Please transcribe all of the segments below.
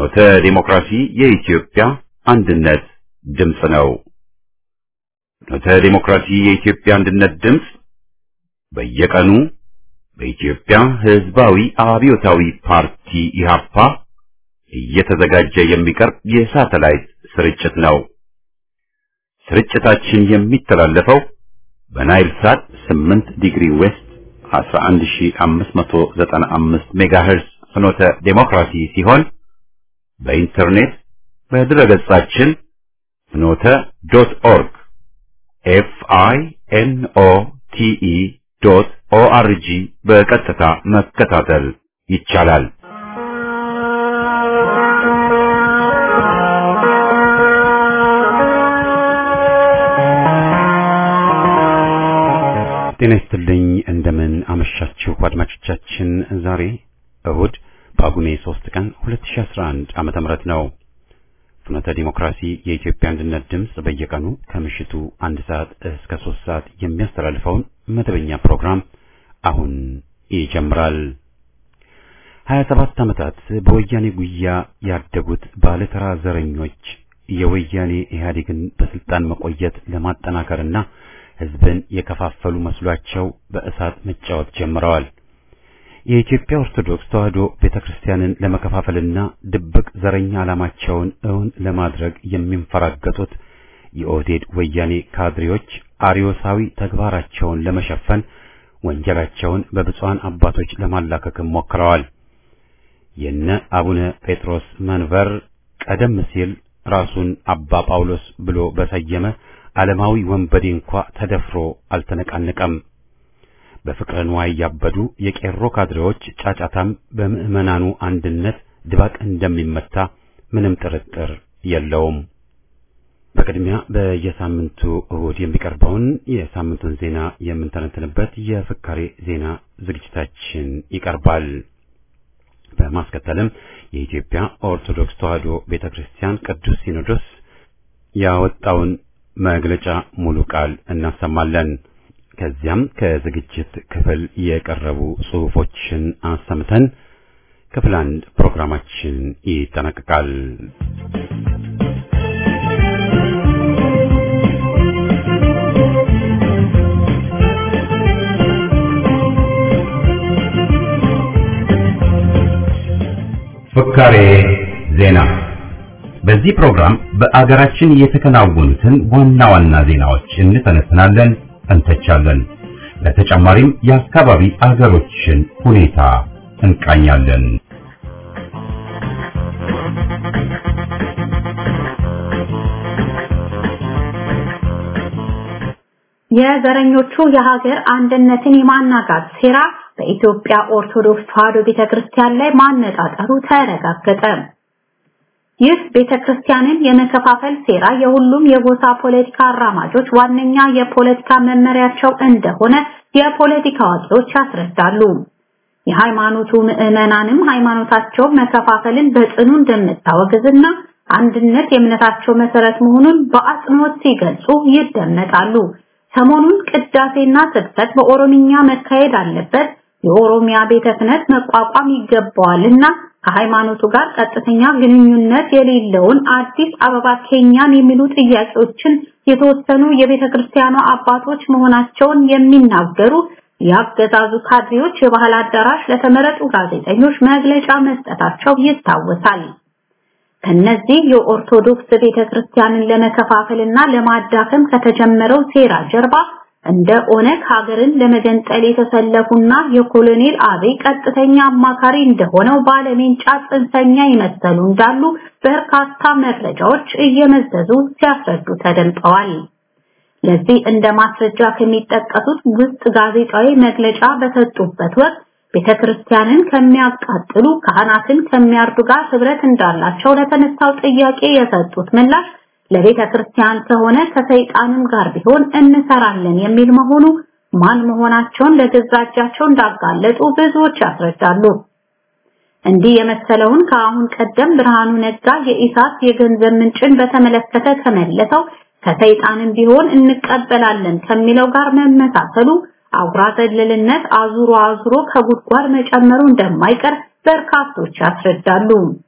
ፍኖተ ዲሞክራሲ የኢትዮጵያ አንድነት ድምፅ ነው። ፍኖተ ዲሞክራሲ የኢትዮጵያ አንድነት ድምፅ በየቀኑ በኢትዮጵያ ሕዝባዊ አብዮታዊ ፓርቲ ኢህአፓ እየተዘጋጀ የሚቀርብ የሳተላይት ስርጭት ነው። ስርጭታችን የሚተላለፈው በናይል ሳት 8 ዲግሪ ዌስት 11595 ሜጋሄርዝ ፍኖተ ዴሞክራሲ ሲሆን በኢንተርኔት በድረገጻችን ፍኖተ ዶት ኦርግ ኤፍ አይ ኤን ኦ ቲ ኢ ዶት ኦ አር ጂ በቀጥታ መከታተል ይቻላል። ጤና ይስጥልኝ። እንደምን አመሻችሁ አድማጮቻችን። ዛሬ እሁድ ጳጉሜ 3 ቀን 2011 ዓመተ ምህረት ነው። ፍኖተ ዲሞክራሲ የኢትዮጵያ አንድነት ድምፅ በየቀኑ ከምሽቱ አንድ ሰዓት እስከ 3 ሰዓት የሚያስተላልፈውን መደበኛ ፕሮግራም አሁን ይጀምራል። 27 ዓመታት በወያኔ ጉያ ያደጉት ባለተራ ዘረኞች የወያኔ ኢህአዴግን በስልጣን መቆየት ለማጠናከርና ህዝብን የከፋፈሉ መስሏቸው በእሳት መጫወት ጀምረዋል። የኢትዮጵያ ኦርቶዶክስ ተዋሕዶ ቤተክርስቲያንን ለመከፋፈልና ድብቅ ዘረኛ ዓላማቸውን እውን ለማድረግ የሚንፈራገጡት የኦህዴድ ወያኔ ካድሬዎች አርዮሳዊ ተግባራቸውን ለመሸፈን ወንጀላቸውን በብፁዓን አባቶች ለማላከክም ሞክረዋል። የነ አቡነ ጴጥሮስ መንበር ቀደም ሲል ራሱን አባ ጳውሎስ ብሎ በሰየመ ዓለማዊ ወንበዴ እንኳ ተደፍሮ አልተነቃነቀም። በፍቅረ ንዋይ ያበዱ የቄሮ ካድሬዎች ጫጫታም በምዕመናኑ አንድነት ድባቅ እንደሚመታ ምንም ጥርጥር የለውም። በቅድሚያ በየሳምንቱ እሁድ የሚቀርበውን የሳምንቱን ዜና የምንተነትንበት የፍካሬ ዜና ዝግጅታችን ይቀርባል። በማስከተልም የኢትዮጵያ ኦርቶዶክስ ተዋሕዶ ቤተክርስቲያን ቅዱስ ሲኖዶስ ያወጣውን መግለጫ ሙሉ ቃል እናሰማለን። ከዚያም ከዝግጅት ክፍል የቀረቡ ጽሑፎችን አሰምተን ክፍል አንድ ፕሮግራማችን ይጠናቀቃል። ፍካሬ ዜና በዚህ ፕሮግራም በአገራችን የተከናወኑትን ዋና ዋና ዜናዎች እንተነትናለን፣ እንተቻለን። በተጨማሪም የአካባቢ አገሮችን ሁኔታ እንቃኛለን። የዘረኞቹ የሀገር አንድነትን የማናጋት ሴራ በኢትዮጵያ ኦርቶዶክስ ተዋሕዶ ቤተክርስቲያን ላይ ማነጣጠሩ ተረጋገጠ። ይህ ቤተክርስቲያንን የመከፋፈል ሴራ የሁሉም የጎሳ ፖለቲካ አራማጆች ዋነኛ የፖለቲካ መመሪያቸው እንደሆነ የፖለቲካ አዋቂዎች ያስረዳሉ። የሃይማኖቱ ምዕመናንም ሃይማኖታቸው መከፋፈልን በጽኑ እንደምታወግዝና አንድነት የእምነታቸው መሰረት መሆኑን በአጽንኦት ሲገልጹ ይደመጣሉ። ሰሞኑን ቅዳሴና ስብከት በኦሮምኛ መካሄድ አለበት፣ የኦሮሚያ ቤተ ክህነት መቋቋም ይገባዋልና ከሃይማኖቱ ጋር ቀጥተኛ ግንኙነት የሌለውን አዲስ አበባ ኬኛን የሚሉ ጥያቄዎችን የተወሰኑ የቤተ ክርስቲያኗ አባቶች መሆናቸውን የሚናገሩ የአገዛዙ ካድሬዎች የባህል አዳራሽ ለተመረጡ ጋዜጠኞች መግለጫ መስጠታቸው ይታወሳል። ከነዚህ የኦርቶዶክስ ቤተክርስቲያንን ለመከፋፈልና ለማዳከም ከተጀመረው ሴራ ጀርባ እንደ ኦነግ ሀገርን ለመገንጠል የተሰለፉና የኮሎኔል አብይ ቀጥተኛ አማካሪ እንደሆነው ባለሜንጫ ጽንፈኛ ይመሰሉ እንዳሉ በርካታ መረጃዎች እየመዘዙ ሲያስረዱ ተደምጠዋል። ለዚህ እንደ ማስረጃ ከሚጠቀሱት ውስጥ ጋዜጣዊ መግለጫ በሰጡበት ወቅት ቤተክርስቲያንን ከሚያቃጥሉ ካህናትን ከሚያርዱ ጋር ህብረት እንዳላቸው ለተነሳው ጥያቄ የሰጡት ምላሽ ለቤተ ክርስቲያን ከሆነ ከሰይጣንም ጋር ቢሆን እንሰራለን የሚል መሆኑ ማን መሆናቸውን ለገዛ እጃቸው እንዳጋለጡ ብዙዎች ያስረዳሉ። እንዲህ የመሰለውን ከአሁን ቀደም ብርሃኑ ነጋ የኢሳት የገንዘብ ምንጭን በተመለከተ ከመለሰው ከሰይጣንም ቢሆን እንቀበላለን ከሚለው ጋር መመሳሰሉ አጉራ ዘለልነት አዙሮ አዙሮ ከጉድጓድ መጨመሩ እንደማይቀር በርካቶች ያስረዳሉ።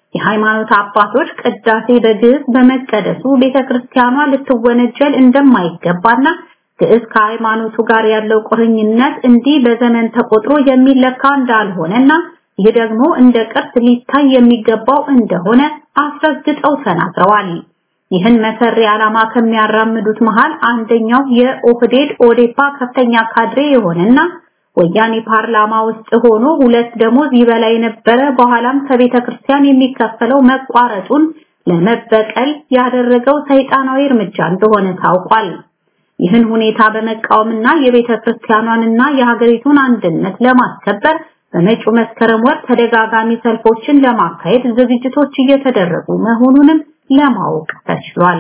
የሃይማኖት አባቶች ቅዳሴ በግዕዝ በመቀደሱ ቤተክርስቲያኗ ልትወነጀል እንደማይገባና ግዕዝ ከሃይማኖቱ ጋር ያለው ቁርኝነት እንዲህ በዘመን ተቆጥሮ የሚለካ እንዳልሆነና ይህ ደግሞ እንደ ቅርስ ሊታይ የሚገባው እንደሆነ አስረግጠው ተናግረዋል። ይህን መሰሪ ዓላማ ከሚያራምዱት መሃል አንደኛው የኦህዴድ ኦዴፓ ከፍተኛ ካድሬ የሆነና ወያኔ ፓርላማ ውስጥ ሆኖ ሁለት ደሞዝ ይበላ የነበረ በኋላም ከቤተ ክርስቲያን የሚከፈለው መቋረጡን ለመበቀል ያደረገው ሰይጣናዊ እርምጃ እንደሆነ ታውቋል። ይህን ሁኔታ በመቃወምና የቤተ ክርስቲያኗንና የሀገሪቱን አንድነት ለማስከበር በመጪው መስከረም ወር ተደጋጋሚ ሰልፎችን ለማካሄድ ዝግጅቶች እየተደረጉ መሆኑንም ለማወቅ ተችሏል።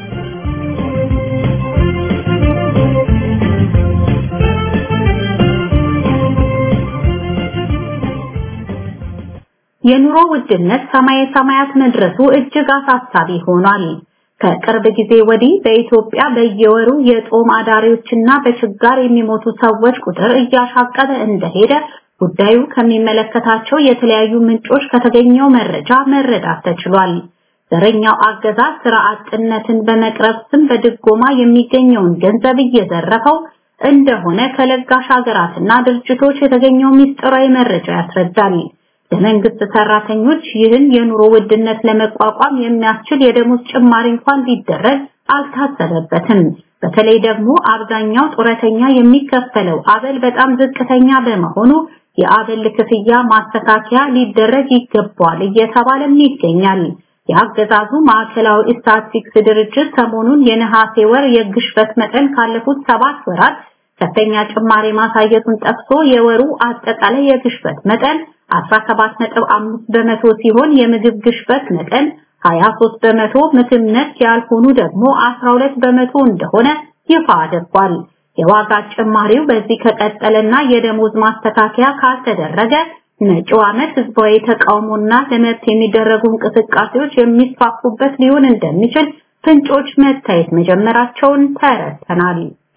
የኑሮ ውድነት ሰማይ ሰማያት መድረሱ እጅግ አሳሳቢ ሆኗል። ከቅርብ ጊዜ ወዲህ በኢትዮጵያ በየወሩ የጦም አዳሪዎችና በችጋር የሚሞቱ ሰዎች ቁጥር እያሻቀበ እንደሄደ ጉዳዩ ከሚመለከታቸው የተለያዩ ምንጮች ከተገኘው መረጃ መረዳት ተችሏል። ዘረኛው አገዛዝ ስራ አጥነትን በመቅረብ ስም በድጎማ የሚገኘውን ገንዘብ እየዘረፈው እንደሆነ ከለጋሽ ሀገራትና ድርጅቶች የተገኘው ምስጢራዊ መረጃ ያስረዳል። ለመንግስት ሰራተኞች ይህን የኑሮ ውድነት ለመቋቋም የሚያስችል የደሞዝ ጭማሪ እንኳን ሊደረግ አልታሰበበትም። በተለይ ደግሞ አብዛኛው ጡረተኛ የሚከፈለው አበል በጣም ዝቅተኛ በመሆኑ የአበል ክፍያ ማስተካከያ ሊደረግ ይገባዋል እየተባለም ይገኛል። የአገዛዙ ማዕከላዊ ስታቲስቲክስ ድርጅት ሰሞኑን የነሐሴ ወር የግሽበት መጠን ካለፉት ሰባት ወራት ከፍተኛ ጭማሪ ማሳየቱን ጠቅሶ የወሩ አጠቃላይ የግሽበት መጠን 17.5 በመቶ ሲሆን የምግብ ግሽበት መጠን 23 በመቶ፣ ምግብ ነክ ያልሆኑ ደግሞ 12 በመቶ እንደሆነ ይፋ አድርጓል። የዋጋ ጭማሪው በዚህ ከቀጠለና የደሞዝ ማስተካከያ ካልተደረገ መጪው ዓመት ህዝባዊ ተቃውሞና ለመብት የሚደረጉ እንቅስቃሴዎች የሚስፋፉበት ሊሆን እንደሚችል ፍንጮች መታየት መጀመራቸውን ተረድተናል።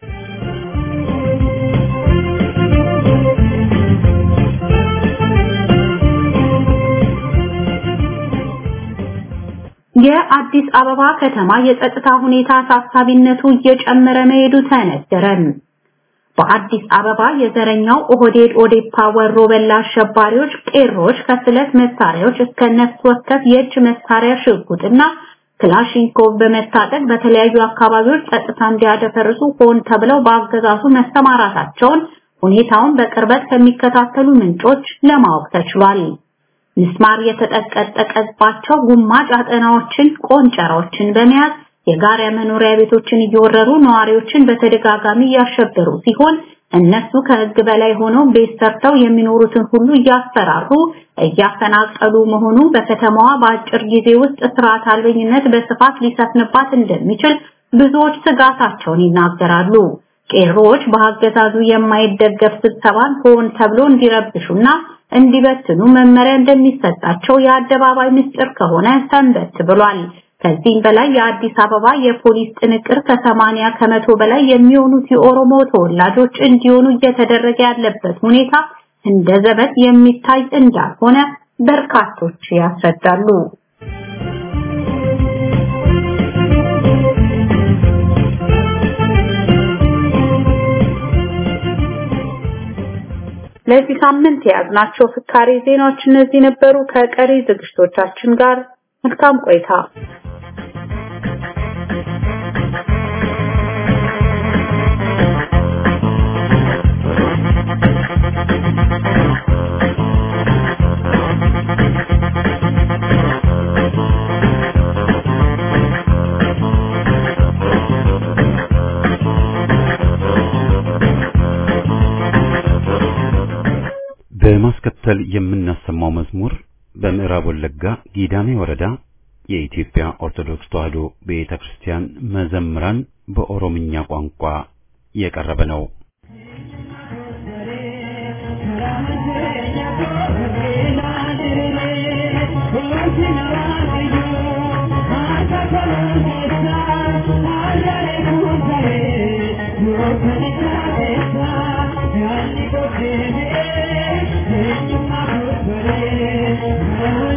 የአዲስ አበባ ከተማ የጸጥታ ሁኔታ አሳሳቢነቱ እየጨመረ መሄዱ ተነገረ። በአዲስ አበባ የዘረኛው ኦህዴድ ኦዴፓ ወሮ በላ አሸባሪዎች ቄሮች ከስለት መሳሪያዎች እስከ ነፍስ ወከፍ የእጅ መሳሪያ ሽጉጥና ክላሽንኮቭ በመታጠቅ በተለያዩ አካባቢዎች ጸጥታ እንዲያደፈርሱ ሆን ተብለው በአገዛዙ መሰማራታቸውን ሁኔታውን በቅርበት ከሚከታተሉ ምንጮች ለማወቅ ተችሏል። ምስማር የተጠቀጠቀባቸው ጉማጭ አጠናዎችን፣ ቆንጨራዎችን በመያዝ የጋራ መኖሪያ ቤቶችን እየወረሩ ነዋሪዎችን በተደጋጋሚ እያሸበሩ ሲሆን እነሱ ከህግ በላይ ሆነው ቤት ሰርተው የሚኖሩትን ሁሉ እያስፈራሩ እያፈናቀሉ መሆኑ በከተማዋ በአጭር ጊዜ ውስጥ ስርዓት አልበኝነት በስፋት ሊሰፍንባት እንደሚችል ብዙዎች ስጋታቸውን ይናገራሉ። ቄሮዎች በአገዛዙ የማይደገፍ ስብሰባን ሆን ተብሎ እንዲረብሹና እንዲበትኑ መመሪያ እንደሚሰጣቸው የአደባባይ ምስጢር ከሆነ ሰንበት ብሏል። ከዚህም በላይ የአዲስ አበባ የፖሊስ ጥንቅር ከሰማንያ ከመቶ በላይ የሚሆኑት የኦሮሞ ተወላጆች እንዲሆኑ እየተደረገ ያለበት ሁኔታ እንደ ዘበት የሚታይ እንዳልሆነ በርካቶች ያስረዳሉ። ለዚህ ሳምንት የያዝናቸው ፍካሬ ዜናዎች እነዚህ ነበሩ። ከቀሪ ዝግጅቶቻችን ጋር መልካም ቆይታ። በማስከተል የምናሰማው መዝሙር በምዕራብ ወለጋ ጊዳሜ ወረዳ የኢትዮጵያ ኦርቶዶክስ ተዋሕዶ ቤተክርስቲያን መዘምራን በኦሮምኛ ቋንቋ የቀረበ ነው። Thank you.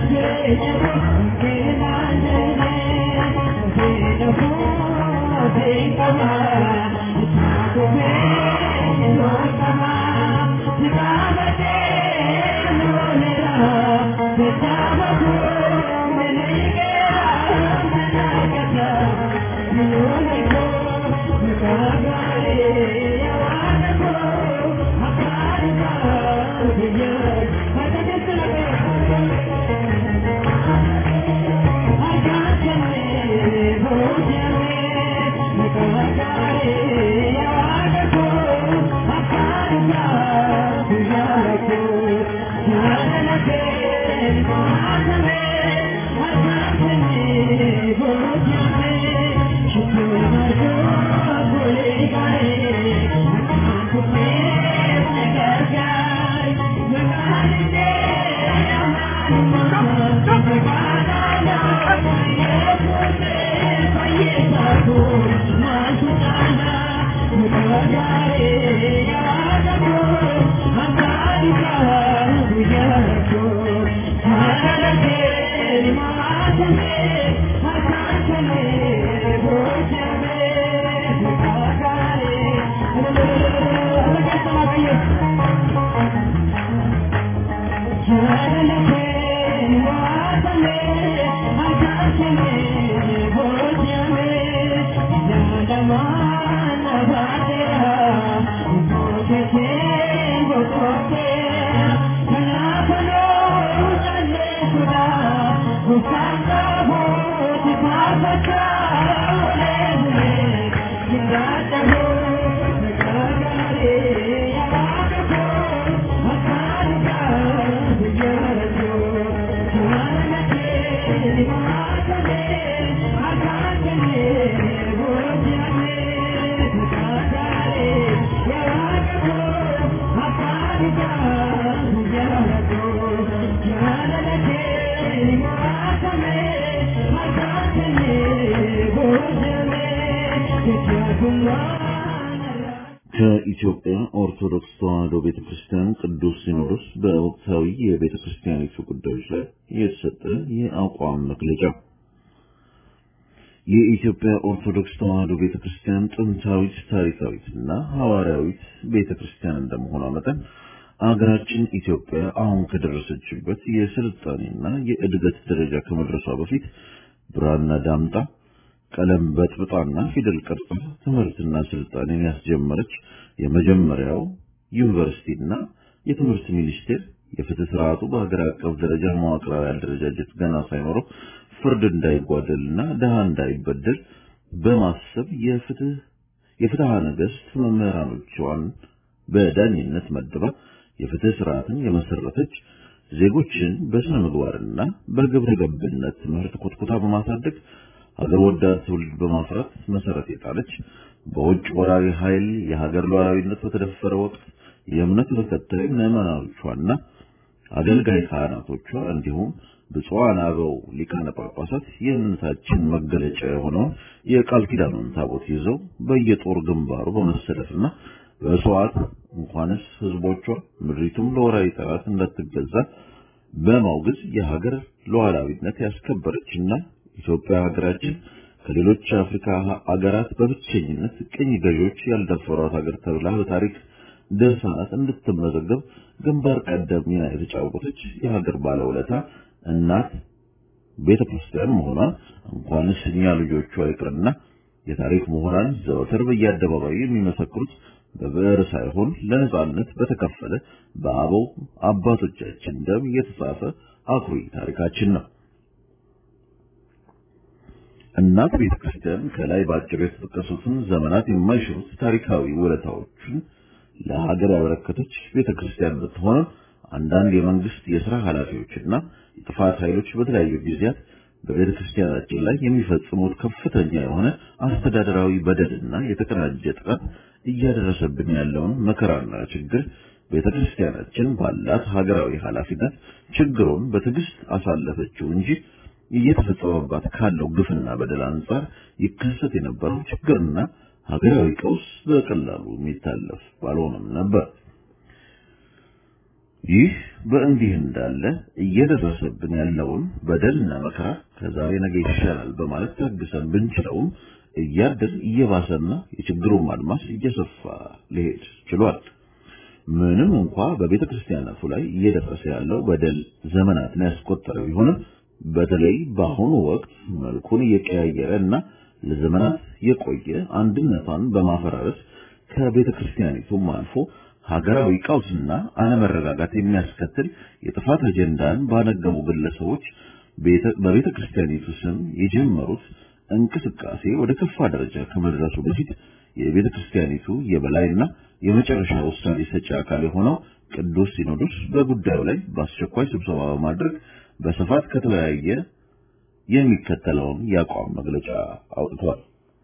ከኢትዮጵያ ኦርቶዶክስ ተዋሕዶ ቤተክርስቲያን ቅዱስ ሲኖዶስ በወቅታዊ የቤተክርስቲያኒቱ ጉዳዮች ላይ የተሰጠ የአቋም መግለጫ። የኢትዮጵያ ኦርቶዶክስ ተዋሕዶ ቤተክርስቲያን ጥንታዊት፣ ታሪካዊትና ሐዋርያዊት ቤተክርስቲያን እንደመሆኗ መጠን አገራችን ኢትዮጵያ አሁን ከደረሰችበት የስልጣኔና የእድገት ደረጃ ከመድረሷ በፊት ብራና ዳምጣ ቀለም በጥብጣና ፊደል ቀርጻ ትምህርትና ስልጣኔን ያስጀመረች የመጀመሪያው ዩኒቨርሲቲና የትምህርት ሚኒስቴር የፍትህ ስርዓቱ በሀገር አቀፍ ደረጃ መዋቅራዊ አደረጃጀት ገና ሳይኖረው ፍርድ እንዳይጓደልና ድሃ እንዳይበደል በማሰብ የፍትህ የፍትሐ ነገሥት መምህራኖቿን በዳኝነት መድባ የፍትህ ስርዓትን የመሰረተች ዜጎችን በስነ ምግባርና በግብረ ገብነት ትምህርት ኮትኩታ በማሳደግ ሀገር ወዳድ ትውልድ በማፍራት መሰረት የጣለች በውጭ ወራሪ ኃይል የሀገር ሉዓላዊነት በተደፈረ ወቅት የእምነት ተከታይ ምዕመናኖቿና አገልጋይ ካህናቶቿ እንዲሁም ብፁዓን አበው ሊቃነ ጳጳሳት የእምነታችን መገለጫ የሆነውን የቃል ኪዳኑን ታቦት ይዘው በየጦር ግንባሩ በመሰለፍና በሰዋት እንኳንስ ህዝቦቿ ምድሪቱም ለወራሪ ጠላት እንዳትገዛ በማውገዝ የሀገር ሉዓላዊነት ያስከበረችና ኢትዮጵያ ሀገራችን ከሌሎች አፍሪካ ሀገራት በብቸኝነት ቅኝ ገዢዎች ያልደፈሯት ሀገር ተብላ በታሪክ ድርሳናት እንድትመዘገብ ግንባር ቀደም ሚና የተጫወተች የሀገር ባለውለታ እናት ቤተ ክርስቲያን መሆኗን እንኳንስ እኛ ልጆቿ ይቅርና የታሪክ ምሁራን ዘወትር በየአደባባዩ የሚመሰክሩት በብዕር ሳይሆን ለነጻነት በተከፈለ በአበው አባቶቻችን ደም የተጻፈ አኩሪ ታሪካችን ነው። እናት ቤተ ክርስቲያን ከላይ በአጭር የተጠቀሱትን ዘመናት የማይሽሩት ታሪካዊ ውለታዎችን ለሀገር ያበረከተች ቤተ ክርስቲያን ብትሆንም አንዳንድ የመንግስት የሥራ ኃላፊዎችና የጥፋት ኃይሎች በተለያዩ ጊዜያት በቤተ ክርስቲያናችን ላይ የሚፈጽሙት ከፍተኛ የሆነ አስተዳደራዊ በደልና የተቀናጀ ጥቃት እያደረሰብን ያለውን መከራና ችግር ቤተ ክርስቲያናችን ባላት ሀገራዊ ኃላፊነት ችግሩን በትዕግስት አሳለፈችው እንጂ እየተፈጸመባት ካለው ግፍና በደል አንጻር ይከሰት የነበረው ችግርና ሀገራዊ ቀውስ በቀላሉ የሚታለፍ ባልሆነም ነበር። ይህ በእንዲህ እንዳለ እየደረሰብን ያለውን በደልና መከራ ከዛሬ ነገ ይሻላል በማለት ታግሰን ብንችለውም እያደር እየባሰና የችግሩን አድማስ እየሰፋ ሊሄድ ችሏል። ምንም እንኳ በቤተ ክርስቲያናቱ ላይ እየደረሰ ያለው በደል ዘመናትን ያስቆጠረ ቢሆንም በተለይ በአሁኑ ወቅት መልኩን እየቀያየረ እና ለዘመናት የቆየ አንድነቷን በማፈራረስ ከቤተ ክርስቲያኒቱም አልፎ ሀገራዊ ቀውስና አለመረጋጋት የሚያስከትል የጥፋት አጀንዳን ባነገቡ ግለሰቦች በቤተ ክርስቲያኒቱ ስም የጀመሩት እንቅስቃሴ ወደ ከፋ ደረጃ ከመድረሱ በፊት የቤተ ክርስቲያኒቱ የበላይና የመጨረሻ ውሳኔ ሰጪ አካል የሆነው ቅዱስ ሲኖዶስ በጉዳዩ ላይ በአስቸኳይ ስብሰባ በማድረግ በስፋት ከተለያየ የሚከተለውን የአቋም መግለጫ አውጥቷል።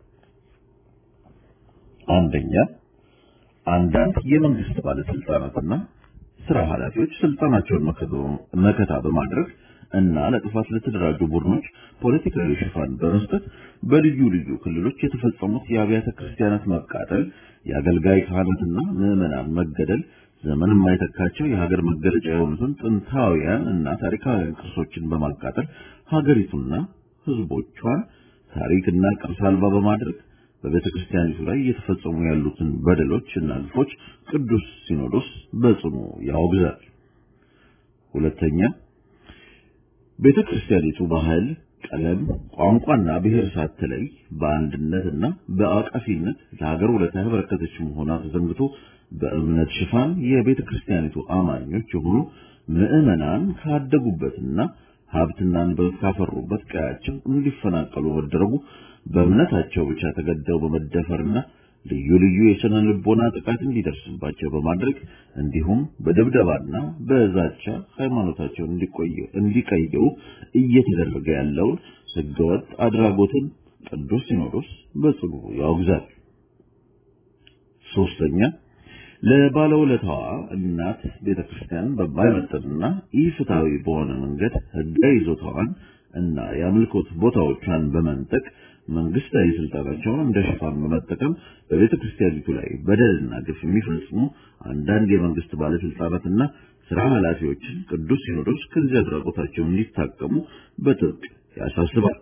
አንደኛ አንዳንድ የመንግስት ባለስልጣናትና ስራ ኃላፊዎች ስልጣናቸውን መከታ በማድረግ እና ለጥፋት ለተደራጁ ቡድኖች ፖለቲካዊ ሽፋን በመስጠት በልዩ ልዩ ክልሎች የተፈጸሙት የአብያተ ክርስቲያናት መቃጠል፣ የአገልጋይ ካህናትና ምዕመናን መገደል፣ ዘመን የማይተካቸው የሀገር መገለጫ የሆኑትን ጥንታውያን እና ታሪካውያን ቅርሶችን በማቃጠል ሀገሪቱና ሕዝቦቿን ታሪክና ቅርስ አልባ በማድረግ በቤተ ክርስቲያኒቱ ላይ እየተፈጸሙ ያሉትን በደሎች እና ግፎች ቅዱስ ሲኖዶስ በጽኑ ያወግዛል። ሁለተኛ ቤተ ክርስቲያኒቱ ባህል፣ ቀለም፣ ቋንቋና ብሔር ሳትለይ በአንድነትና በአቃፊነት ለሀገር ውለታ ያበረከተች መሆኗ ተዘንግቶ በእምነት ሽፋን የቤተ ክርስቲያኒቱ አማኞች የሆኑ ምዕመናን ካደጉበትና ሀብትና ንብረት ካፈሩበት ቀያቸው እንዲፈናቀሉ መደረጉ በእምነታቸው ብቻ ተገደው በመደፈርና ልዩ ልዩ የስነ ልቦና ጥቃት እንዲደርስባቸው በማድረግ እንዲሁም በድብደባና በዛቻ ሃይማኖታቸውን እንዲቀይሩ እየተደረገ ያለውን ህገወጥ አድራጎትን ቅዱስ ሲኖዶስ በጽኑ ያወግዛል። ሶስተኛ ለባለውለታዋ እናት ቤተክርስቲያን በማይመጥንና ኢፍትሐዊ በሆነ መንገድ ህጋዊ ይዞታዋን እና የአምልኮት ቦታዎቿን በመንጠቅ መንግስታዊ ስልጣናቸውን እንደ ሽፋን በመጠቀም በቤተ ክርስቲያኒቱ ላይ በደልና ግፍ የሚፈጽሙ አንዳንድ የመንግስት ባለስልጣናትና ስራ ኃላፊዎችን ቅዱስ ሲኖዶስ ከዚህ አድራጎታቸው እንዲታቀሙ በጥብቅ ያሳስባል።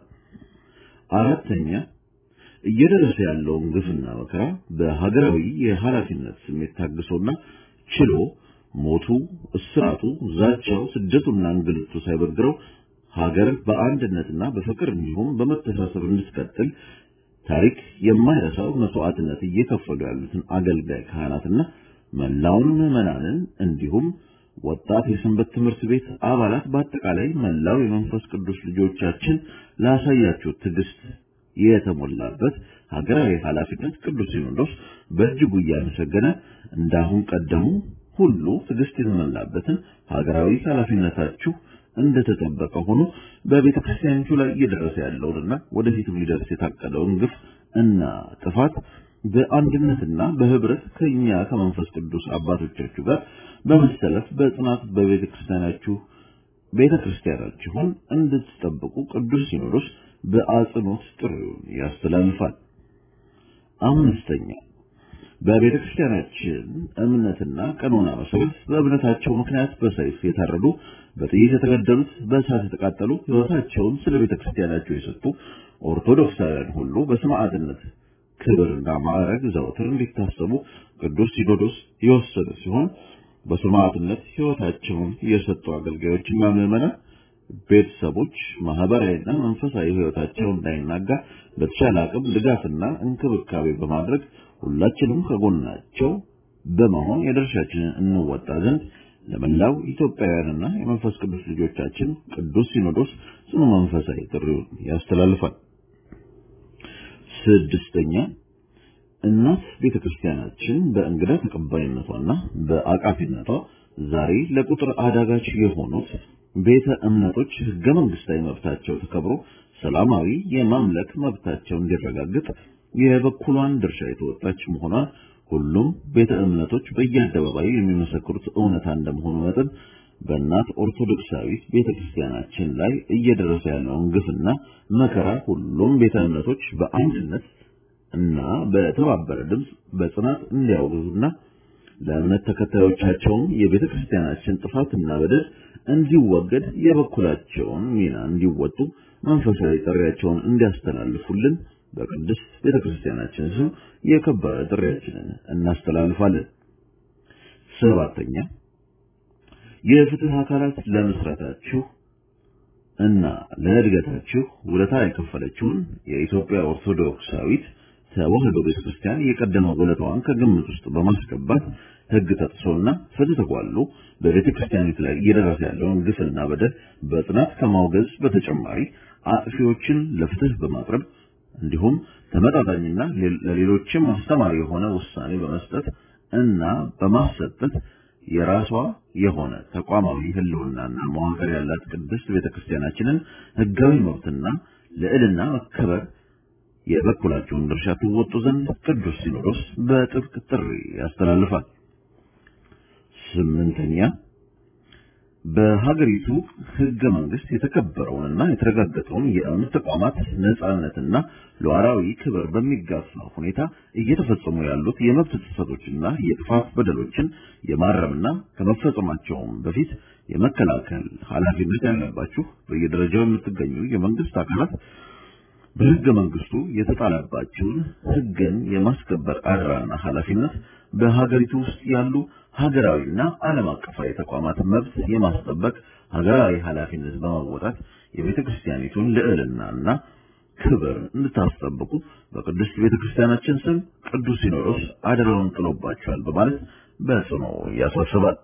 አራተኛ እየደረሰ ያለውን ግፍና መከራ በሀገራዊ የኃላፊነት ስሜት ታግሶና ችሎ ሞቱ፣ እስራቱ፣ ዛቻው፣ ስደቱና እንግልቱ ሳይበግረው ሀገር በአንድነትና በፍቅር እንዲሁም በመተሳሰብ እንድትቀጥል ታሪክ የማይረሳው መስዋዕትነት እየከፈሉ ያሉትን አገልጋይ ካህናትና መላውን ምዕመናንን እንዲሁም ወጣት የሰንበት ትምህርት ቤት አባላት በአጠቃላይ መላው የመንፈስ ቅዱስ ልጆቻችን ላሳያችሁ ትዕግስት የተሞላበት ሀገራዊ ኃላፊነት ቅዱስ ሲኖዶስ በእጅጉ እያመሰገነ እንዳሁን ቀደሙ ሁሉ ትዕግስት የተሞላበትን ሀገራዊ ኃላፊነታችሁ እንደተጠበቀ ሆኖ በቤተ ክርስቲያኒቱ ላይ እየደረሰ ያለውንና ወደፊትም ሊደርስ የታቀደውን ግፍ እና ጥፋት በአንድነትና በህብረት ከኛ ከመንፈስ ቅዱስ አባቶቻችሁ ጋር በመሰለፍ በጽናት በቤተ ክርስቲያናችሁ ቤተ ክርስቲያናችሁን እንድትጠብቁ ቅዱስ ሲኖዶስ በአጽንኦት ጥሪውን ያስተላልፋል። አምስተኛ በቤተ ክርስቲያናችን እምነትና ቀኖና መሰረት በእምነታቸው ምክንያት በሰይፍ የታረዱ፣ በጥይት የተገደሉት፣ በእሳት የተቃጠሉ፣ ሕይወታቸውን ስለ ቤተ ክርስቲያናቸው የሰጡ ኦርቶዶክሳውያን ሁሉ በሰማዕትነት ክብርና ማዕረግ ዘወትር እንዲታሰቡ ቅዱስ ሲኖዶስ የወሰነ ሲሆን በሰማዕትነት ሕይወታቸውን የሰጡ አገልጋዮችና ምዕመናን ቤተሰቦች ማህበራዊና መንፈሳዊ ሕይወታቸው እንዳይናጋ በተቻለ አቅም ድጋፍና እንክብካቤ በማድረግ ሁላችንም ከጎናቸው በመሆን የድርሻችንን እንወጣ ዘንድ ለመላው ኢትዮጵያውያንና የመንፈስ ቅዱስ ልጆቻችን ቅዱስ ሲኖዶስ ጽኑ መንፈሳዊ ጥሪውን ያስተላልፋል። ስድስተኛ እናት ቤተ ክርስቲያናችን በእንግዳ ተቀባይነቷና በአቃፊነቷ ዛሬ ለቁጥር አዳጋች የሆኑት ቤተ እምነቶች ህገ መንግስታዊ መብታቸው ተከብሮ ሰላማዊ የማምለክ መብታቸው እንዲረጋገጥ የበኩሏን ድርሻ የተወጣች መሆኗን ሁሉም ቤተ እምነቶች በየአደባባዩ የሚመሰክሩት እውነታ እንደመሆኑ መጠን በእናት ኦርቶዶክሳዊት ቤተ ክርስቲያናችን ላይ እየደረሰ ያለውን ግፍና መከራ ሁሉም ቤተ እምነቶች በአንድነት እና በተባበረ ድምፅ በጽናት እንዲያወግዙና ለእምነት ተከታዮቻቸውም የቤተ ክርስቲያናችን ጥፋትና በደል እንዲወገድ የበኩላቸውን ሚና እንዲወጡ መንፈሳዊ ጥሪያቸውን እንዲያስተላልፉልን በቅድስት ቤተ ክርስቲያናችን ስም የከበረ ጥሪያችንን እናስተላልፋለን። ሰባተኛ የፍትህ አካላት ለምስረታችሁ እና ለእድገታችሁ ውለታ የከፈለችውን የኢትዮጵያ ኦርቶዶክሳዊት ተዋሕዶ ቤተክርስቲያን የቀደመ ውለታዋን ከግምት ውስጥ በማስገባት ሕግ ተጥሶና ፍትህ ተጓሎ በቤተክርስቲያኒቱ ላይ እየደረሰ ያለውን ግፍና በደል በጽናት ከማውገዝ በተጨማሪ አጥፊዎችን ለፍትህ በማቅረብ እንዲሁም ተመጣጣኝና ለሌሎችም አስተማሪ የሆነ ውሳኔ በመስጠት እና በማሰጠት የራሷ የሆነ ተቋማዊ ህልውናና መዋቅር ያላት ቅድስት ቤተክርስቲያናችንን ህጋዊ መብትና ልዕልና መከበር የበኩላቸውን ድርሻ ትወጡ ዘንድ ቅዱስ ሲኖዶስ በጥብቅ ጥሪ ያስተላልፋል። ስምንተኛ በሀገሪቱ ህገ መንግስት የተከበረውንና የተረጋገጠውን የእምነት ተቋማት ነጻነትና ሉዓላዊ ክብር በሚጋፋ ሁኔታ እየተፈጸሙ ያሉት የመብት ጥሰቶችና የጥፋት በደሎችን የማረምና ከመፈጸማቸውም በፊት የመከላከል ኃላፊነት ያለባችሁ በየደረጃው የምትገኙ የመንግስት አካላት በህገ መንግስቱ የተጣለባቸውን ህግን የማስከበር አደራና ኃላፊነት በሀገሪቱ ውስጥ ያሉ ሀገራዊና ዓለም አቀፋዊ ተቋማት መብት የማስጠበቅ ሀገራዊ ኃላፊነት በመወጣት የቤተ ክርስቲያኒቱን ልዕልናና ክብር እንድታስጠብቁ በቅድስት ቤተ ክርስቲያናችን ስም ቅዱስ ሲኖዶስ አደራውን ጥሎባቸዋል በማለት በጽኑ ያሳስባል።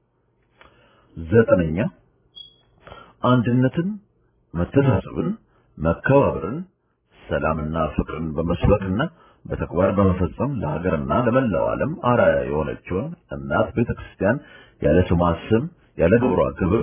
ዘጠነኛ አንድነትን፣ መተሳሰብን፣ መከባበርን፣ ሰላምና ፍቅርን በመስበክና በተግባር በመፈጸም ለሀገርና ለመላው ዓለም አርአያ የሆነችውን እናት ቤተክርስቲያን ያለ ስሟ ስም ያለ ግብሯ ክብር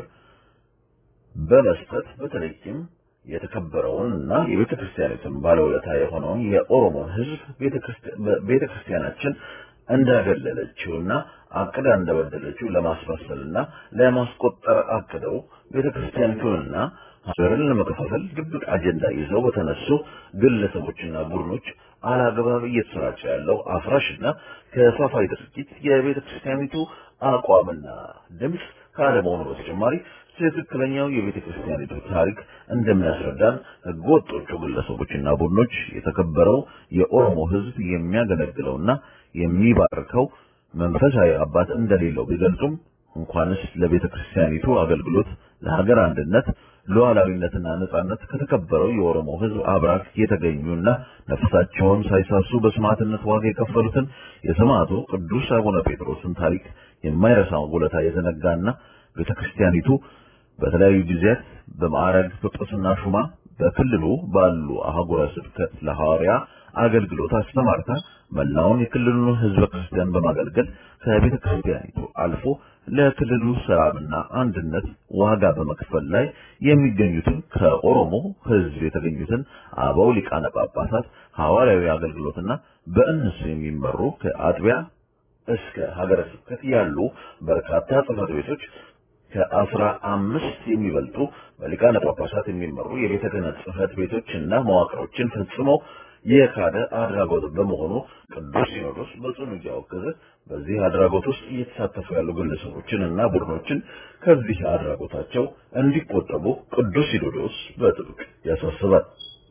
በመስጠት በተለይም የተከበረውን እና የቤተ ክርስቲያኒቱን ባለውለታ የሆነውን የኦሮሞ ሕዝብ ቤተ ክርስቲያናችን እንዳገለለችውና አቅዳ እንደበደለችው ለማስመሰልና ለማስቆጠር አቅደው ቤተ ክርስቲያኒቱንና ሀገርን ለመከፋፈል ድብቅ አጀንዳ ይዘው በተነሱ ግለሰቦችና ቡድኖች አላግባብ እየተሰራጨ ያለው አፍራሽና ከፋፋይ ድርጊት የቤተ ክርስቲያኒቱ አቋምና ድምፅ ካለመሆኑ በተጨማሪ ትክክለኛው የቤተ ክርስቲያኒቱ ታሪክ እንደሚያስረዳን ህገወጦቹ ግለሰቦችና ቡድኖች የተከበረው የኦሮሞ ህዝብ የሚያገለግለውና የሚባርከው መንፈሳዊ አባት እንደሌለው ቢገልጹም እንኳንስ ለቤተ ክርስቲያኒቱ አገልግሎት ለሀገር አንድነት ሉዓላዊነትና ነጻነት ከተከበረው የኦሮሞ ህዝብ አብራክ የተገኙና ነፍሳቸውን ሳይሳሱ በሰማዕትነት ዋጋ የከፈሉትን የሰማዕቱ ቅዱስ አቡነ ጴጥሮስን ታሪክ የማይረሳውን ውለታ የዘነጋና ቤተ ክርስቲያኒቱ በተለያዩ ጊዜያት በማዕረግ ጵጵስና ሹማ በክልሉ ባሉ አህጉረ ስብከት ለሐዋርያ አገልግሎት አስተማርታ መላውን የክልሉን ህዝበ ክርስቲያን በማገልገል ከቤተ ክርስቲያኒቱ አልፎ ለክልሉ ሰላምና አንድነት ዋጋ በመክፈል ላይ የሚገኙትን ከኦሮሞ ህዝብ የተገኙትን አበው ሊቃነ ጳጳሳት ሐዋርያዊ አገልግሎትና በእነሱ የሚመሩ ከአጥቢያ እስከ ሀገረ ስብከት ያሉ በርካታ ጽሕፈት ቤቶች ከአስራ አምስት የሚበልጡ በሊቃነ ጳጳሳት የሚመሩ የቤተ ክህነት ጽሕፈት ቤቶችና መዋቅሮችን ፈጽመው የካደ አድራጎት በመሆኑ ቅዱስ ሲኖዶስ በጽኑ እያወገዘ በዚህ አድራጎት ውስጥ እየተሳተፉ ያሉ ግለሰቦችን እና ቡድኖችን ከዚህ አድራጎታቸው እንዲቆጠቡ ቅዱስ ሲኖዶስ በጥብቅ ያሳስባል።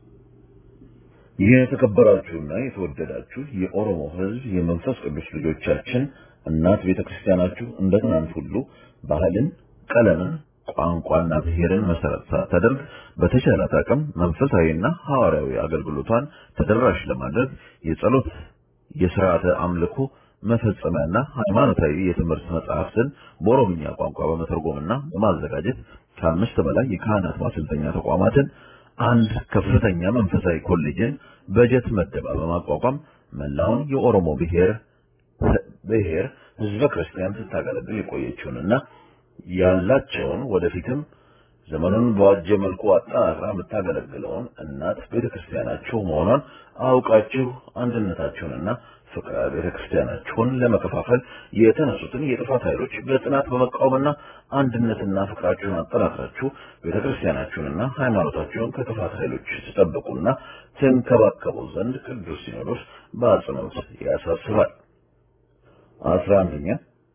የተከበራችሁና የተወደዳችሁ የኦሮሞ ሕዝብ የመንፈስ ቅዱስ ልጆቻችን እናት ቤተክርስቲያናችሁ እንደ ትናንት ሁሉ ባህልን፣ ቀለምን ቋንቋና ብሔርን መሰረት ሳታደርግ በተቻላት አቅም መንፈሳዊና ሐዋርያዊ አገልግሎቷን ተደራሽ ለማድረግ የጸሎት የሥርዓተ አምልኮ መፈጸሚያና ሃይማኖታዊ የትምህርት መጽሐፍትን በኦሮምኛ ቋንቋ በመተርጎምና በማዘጋጀት ከአምስት በላይ የካህናት ማሰልጠኛ ተቋማትን፣ አንድ ከፍተኛ መንፈሳዊ ኮሌጅን በጀት መደባ በማቋቋም መላውን የኦሮሞ ብሔር ብሔር ህዝበ ክርስቲያን ስታገለግል የቆየችውንና ያላቸውን ወደፊትም ዘመኑን በዋጀ መልኩ አጠናክራ የምታገለግለውን እናት ቤተክርስቲያናችሁ መሆኗን አውቃችሁ አንድነታችሁንና ፍቅረ ቤተክርስቲያናችሁን ለመከፋፈል የተነሱትን የጥፋት ኃይሎች በጽናት በመቃወምና አንድነትና ፍቅራችሁን አጠናክራችሁ ቤተክርስቲያናችሁንና ሃይማኖታችሁን ከጥፋት ኃይሎች ትጠብቁና ትንከባከቡ ዘንድ ቅዱስ ሲኖዶስ በአጽንኦት ያሳስባል። አስራ አንደኛ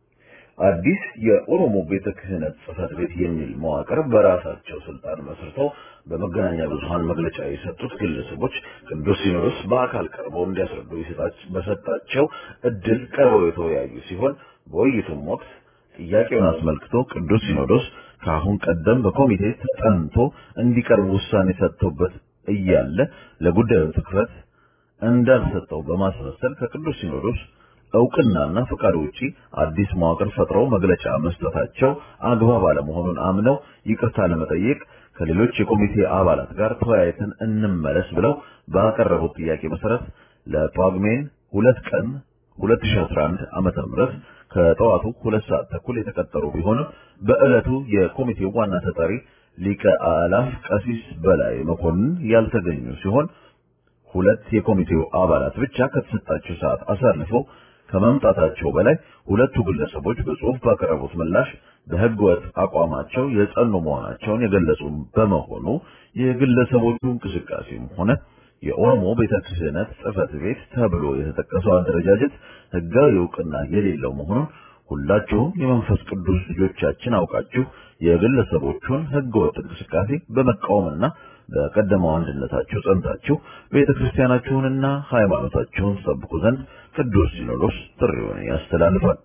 አዲስ የኦሮሞ ቤተ ክህነት ጽሕፈት ቤት የሚል መዋቅር በራሳቸው ስልጣን መስርተው በመገናኛ ብዙሃን መግለጫ የሰጡት ግለሰቦች ቅዱስ ሲኖዶስ በአካል ቀርበው እንዲያስረዱ በሰጣቸው እድል ቀርበው የተወያዩ ሲሆን በውይይቱም ወቅት ጥያቄውን አስመልክቶ ቅዱስ ሲኖዶስ ከአሁን ቀደም በኮሚቴ ተጠንቶ እንዲቀርብ ውሳኔ ሰጥቶበት እያለ ለጉዳዩ ትኩረት እንዳልሰጠው በማስመሰል ከቅዱስ ሲኖዶስ እውቅናና ፈቃድ ውጪ አዲስ መዋቅር ፈጥረው መግለጫ መስጠታቸው አግባብ አለመሆኑን አምነው ይቅርታ ለመጠየቅ ከሌሎች የኮሚቴ አባላት ጋር ተወያይተን እንመለስ ብለው ባቀረቡት ጥያቄ መሰረት ለጳጉሜን ሁለት ቀን 2011 ዓመተ ምህረት ከጠዋቱ ሁለት ሰዓት ተኩል የተቀጠሩ ቢሆንም በዕለቱ የኮሚቴው ዋና ተጠሪ ሊቀ አላፍ ቀሲስ በላይ መኮንን ያልተገኙ ሲሆን ሁለት የኮሚቴው አባላት ብቻ ከተሰጣቸው ሰዓት አሳልፈው ከመምጣታቸው በላይ ሁለቱ ግለሰቦች በጽሁፍ ባቀረቡት ምላሽ በሕገ ወጥ አቋማቸው የጸኑ መሆናቸውን የገለጹ በመሆኑ የግለሰቦቹ እንቅስቃሴም ሆነ የኦሮሞ ቤተ ክህነት ጽሕፈት ቤት ተብሎ የተጠቀሰው አደረጃጀት ሕጋዊ እውቅና የሌለው መሆኑን ሁላችሁም የመንፈስ ቅዱስ ልጆቻችን አውቃችሁ የግለሰቦቹን ሕገወጥ እንቅስቃሴ በመቃወምና በቀደመው አንድነታችሁ ጸንታችሁ ቤተ ክርስቲያናችሁንና ሃይማኖታችሁን ሰብኩ ዘንድ ቅዱስ ሲኖዶስ ጥሪውን ያስተላልፋል።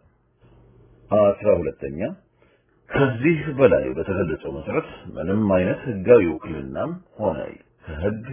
አስራ ሁለተኛ ከዚህ በላይ በተገለጸው መሰረት ምንም አይነት ሕጋዊ ውክልናም ሆነ ከሕግ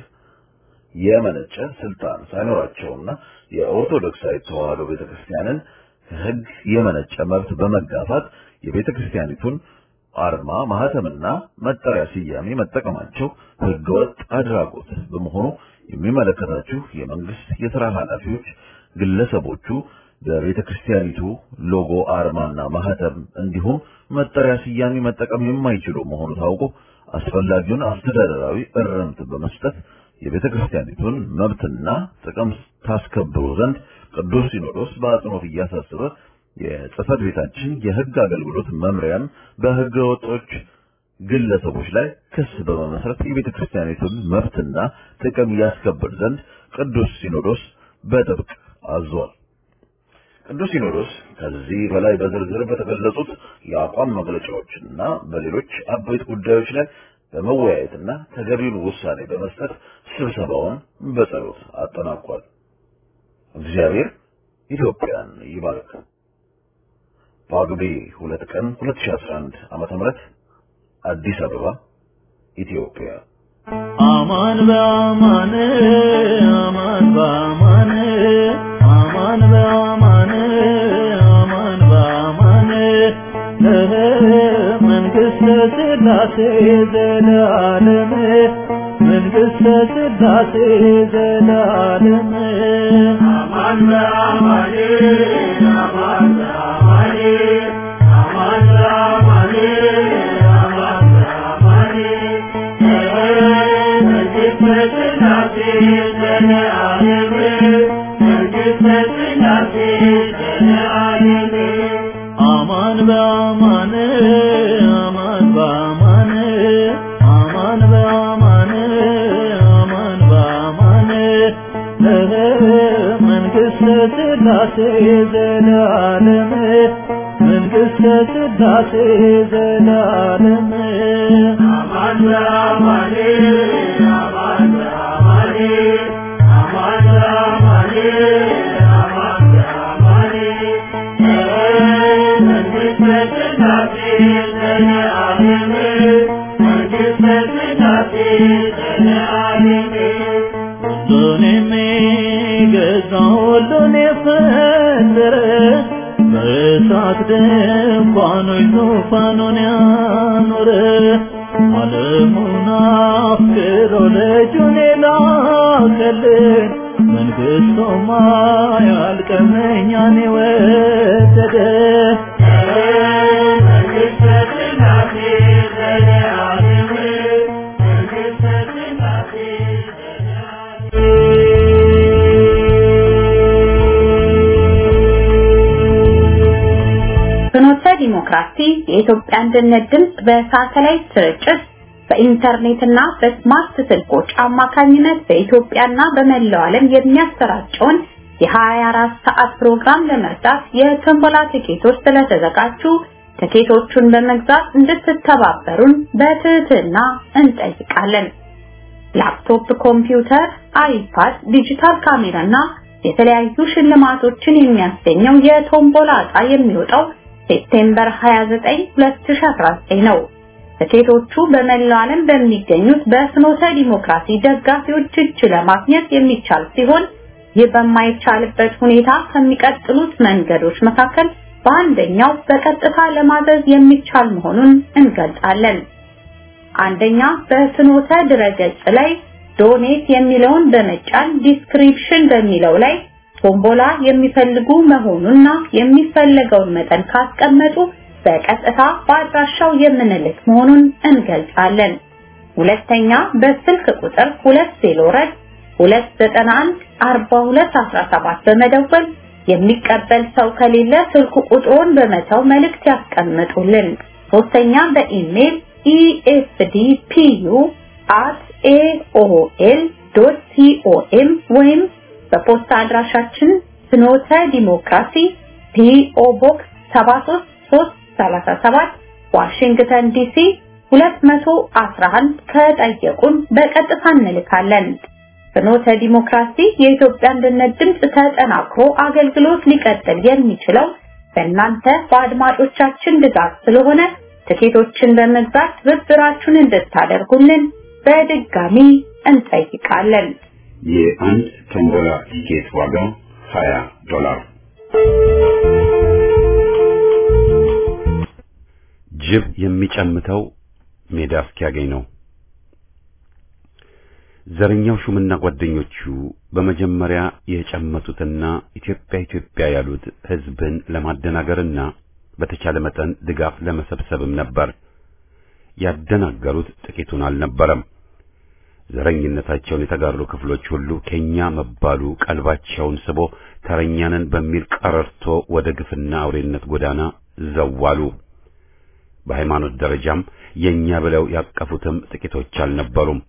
የመነጨ ስልጣን ሳይኖራቸውና የኦርቶዶክሳዊ ተዋሕዶ ቤተክርስቲያንን ከሕግ የመነጨ መብት በመጋፋት የቤተክርስቲያኒቱን አርማ ማህተምና መጠሪያ ስያሜ መጠቀማቸው ሕገወጥ አድራጎት በመሆኑ የሚመለከታችሁ የመንግስት የሥራ ኃላፊዎች ግለሰቦቹ በቤተ ክርስቲያኒቱ ሎጎ አርማና ማህተም እንዲሁም መጠሪያ ስያሜ መጠቀም የማይችሉ መሆኑ ታውቆ አስፈላጊውን አስተዳደራዊ እርምት በመስጠት የቤተ ክርስቲያኒቱን መብትና ጥቅም ታስከብሩ ዘንድ ቅዱስ ሲኖዶስ በአጽንኦት እያሳሰበ የጽሕፈት ቤታችን የሕግ አገልግሎት መምሪያም በሕገ ወጦች ግለሰቦች ላይ ክስ በመመስረት የቤተ ክርስቲያኒቱን መብትና ጥቅም ያስከብር ዘንድ ቅዱስ ሲኖዶስ በጥብቅ አዟል። ቅዱስ ሲኖዶስ ከዚህ በላይ በዝርዝር በተገለጹት የአቋም መግለጫዎችና በሌሎች አበይት ጉዳዮች ላይ በመወያየትና ተገቢውን ውሳኔ በመስጠት ስብሰባውን በጸሎት አጠናቋል። እግዚአብሔር ኢትዮጵያን ይባርክ። ጳጉሜ ሁለት ቀን 2011 ዓመተ ምህረት አዲስ አበባ ኢትዮጵያ። አማን በአማን አማን በአማን አማን በአማን አማን በአማን መንግሥተ ሥላሴ ዘላለም መንግሥተ ሥላሴ ዘላለም አማን በአማን አማን በአማን አማን በአማን አማን በአማን መንግሥተ ሥላሴ ዘላለም መንግሥተ ሥላሴ ዘላለም አማን በአማን አማን በአማን አማን በአማን አማን በአማን መንግሥተ ሥላሴ ዘላለም መንግሥተ ሥላሴ ዘላለም አማን በአማን አማን በአማን አማን በአማን አማን በአማን መንግሥተ ሥላሴ ዘላለም መንግሥተ ሥላሴ ዘላለም ሁሉን የሚገዛ ሁሉን የፈጠረ በእሳት ድንኳኖች ዙፋኑን ያኖረ ዓለሙን አፍቅሮ ልጁን የላከልን መንግሥቱማ ያልቅም እኛን የወደደ መንግሥተ ሥላሴ ዘላለም መንግሥተ ሥላሴ ፍኖተ ዲሞክራሲ የኢትዮጵያ አንድነት ድምፅ በሳተላይት ስርጭት በኢንተርኔትና በስማርት ስልኮች አማካኝነት በኢትዮጵያና በመላው ዓለም የሚያሰራጨውን የ24 ሰዓት ፕሮግራም ለመርዳት የቶምቦላ ትኬቶች ስለተዘጋጁ ትኬቶቹን በመግዛት እንድትተባበሩን በትህትና እንጠይቃለን። ላፕቶፕ፣ ኮምፒውተር፣ አይፓድ፣ ዲጂታል ካሜራና የተለያዩ ሽልማቶችን የሚያስገኘው የቶምቦላ ዕጣ የሚወጣው ሴፕቴምበር 29 2019 ነው። ትኬቶቹ በመላው ዓለም በሚገኙት በፍኖተ ዲሞክራሲ ደጋፊዎች እጅ ለማግኘት የሚቻል ሲሆን ይህ በማይቻልበት ሁኔታ ከሚቀጥሉት መንገዶች መካከል በአንደኛው በቀጥታ ለማዘዝ የሚቻል መሆኑን እንገልጻለን። አንደኛ በፍኖተ ድረገጽ ላይ ዶኔት የሚለውን በመጫን ዲስክሪፕሽን በሚለው ላይ ቶምቦላ የሚፈልጉ መሆኑንና የሚፈለገውን መጠን ካስቀመጡ በቀጥታ በአድራሻው የምንልክ መሆኑን እንገልጻለን። ሁለተኛ በስልክ ቁጥር 2 291 4217 በመደወል የሚቀበል ሰው ከሌለ ስልክ ቁጥሩን በመተው መልእክት ያስቀምጡልን። ሶስተኛ በኢሜል efdpu@aol.com ወይም በፖስታ አድራሻችን ፍኖተ ዲሞክራሲ ፒኦ ቦክስ 73337 ዋሽንግተን ዲሲ 211 ከጠየቁን በቀጥታ እንልካለን። ፍኖተ ዲሞክራሲ የኢትዮጵያ አንድነት ድምፅ ተጠናክሮ አገልግሎት ሊቀጥል የሚችለው በእናንተ በአድማጮቻችን ድጋፍ ስለሆነ ትኬቶችን በመግዛት ትብብራችሁን እንድታደርጉልን በድጋሚ እንጠይቃለን። የአንድ ቶምቦላ ቲኬት ዋጋ 20 ዶላር። ጅብ የሚጨምተው ሜዳ እስኪያገኝ ነው። ዘረኛው ሹምና ጓደኞቹ በመጀመሪያ የጨመቱትና ኢትዮጵያ ኢትዮጵያ ያሉት ህዝብን ለማደናገርና በተቻለ መጠን ድጋፍ ለመሰብሰብም ነበር። ያደናገሩት ጥቂቱን አልነበረም። ዘረኝነታቸውን የተጋሩ ክፍሎች ሁሉ ከኛ መባሉ ቀልባቸውን ስቦ ተረኛንን በሚል ቀረርቶ ወደ ግፍና አውሬነት ጎዳና ዘዋሉ። በሃይማኖት ደረጃም የኛ ብለው ያቀፉትም ጥቂቶች አልነበሩም።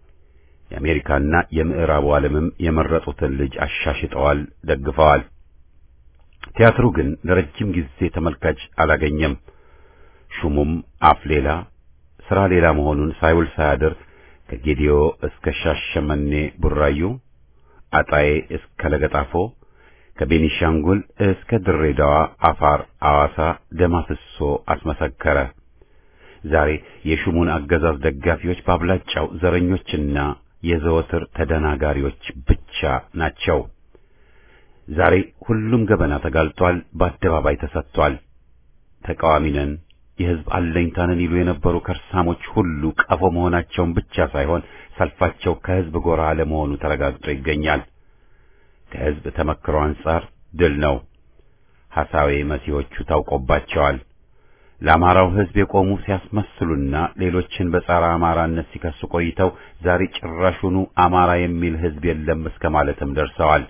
የአሜሪካና የምዕራቡ ዓለምም የመረጡትን ልጅ አሻሽጠዋል፣ ደግፈዋል። ቲያትሩ ግን ለረጅም ጊዜ ተመልካች አላገኘም። ሹሙም አፍ ሌላ ስራ ሌላ መሆኑን ሳይውል ሳያድር ከጌዲዮ እስከ ሻሸመኔ ቡራዩ፣ አጣዬ እስከ ለገጣፎ፣ ከቤኒሻንጉል እስከ ድሬዳዋ፣ አፋር፣ አዋሳ ደም አፍሶ አስመሰከረ። ዛሬ የሹሙን አገዛዝ ደጋፊዎች በአብላጫው ዘረኞችና የዘወትር ተደናጋሪዎች ብቻ ናቸው። ዛሬ ሁሉም ገበና ተጋልጧል፣ በአደባባይ ተሰጥቷል። ተቃዋሚ ነን፣ የሕዝብ አለኝታንን ይሉ የነበሩ ከርሳሞች ሁሉ ቀፎ መሆናቸውን ብቻ ሳይሆን ሰልፋቸው ከሕዝብ ጎራ ለመሆኑ ተረጋግጦ ይገኛል። ከሕዝብ ተመክሮ አንጻር ድል ነው። ሐሳዌ መሲዎቹ ታውቆባቸዋል። ለአማራው ሕዝብ የቆሙ ሲያስመስሉና ሌሎችን በጸረ አማራነት ሲከሱ ቆይተው ዛሬ ጭራሹኑ አማራ የሚል ሕዝብ የለም እስከ ማለትም ደርሰዋል።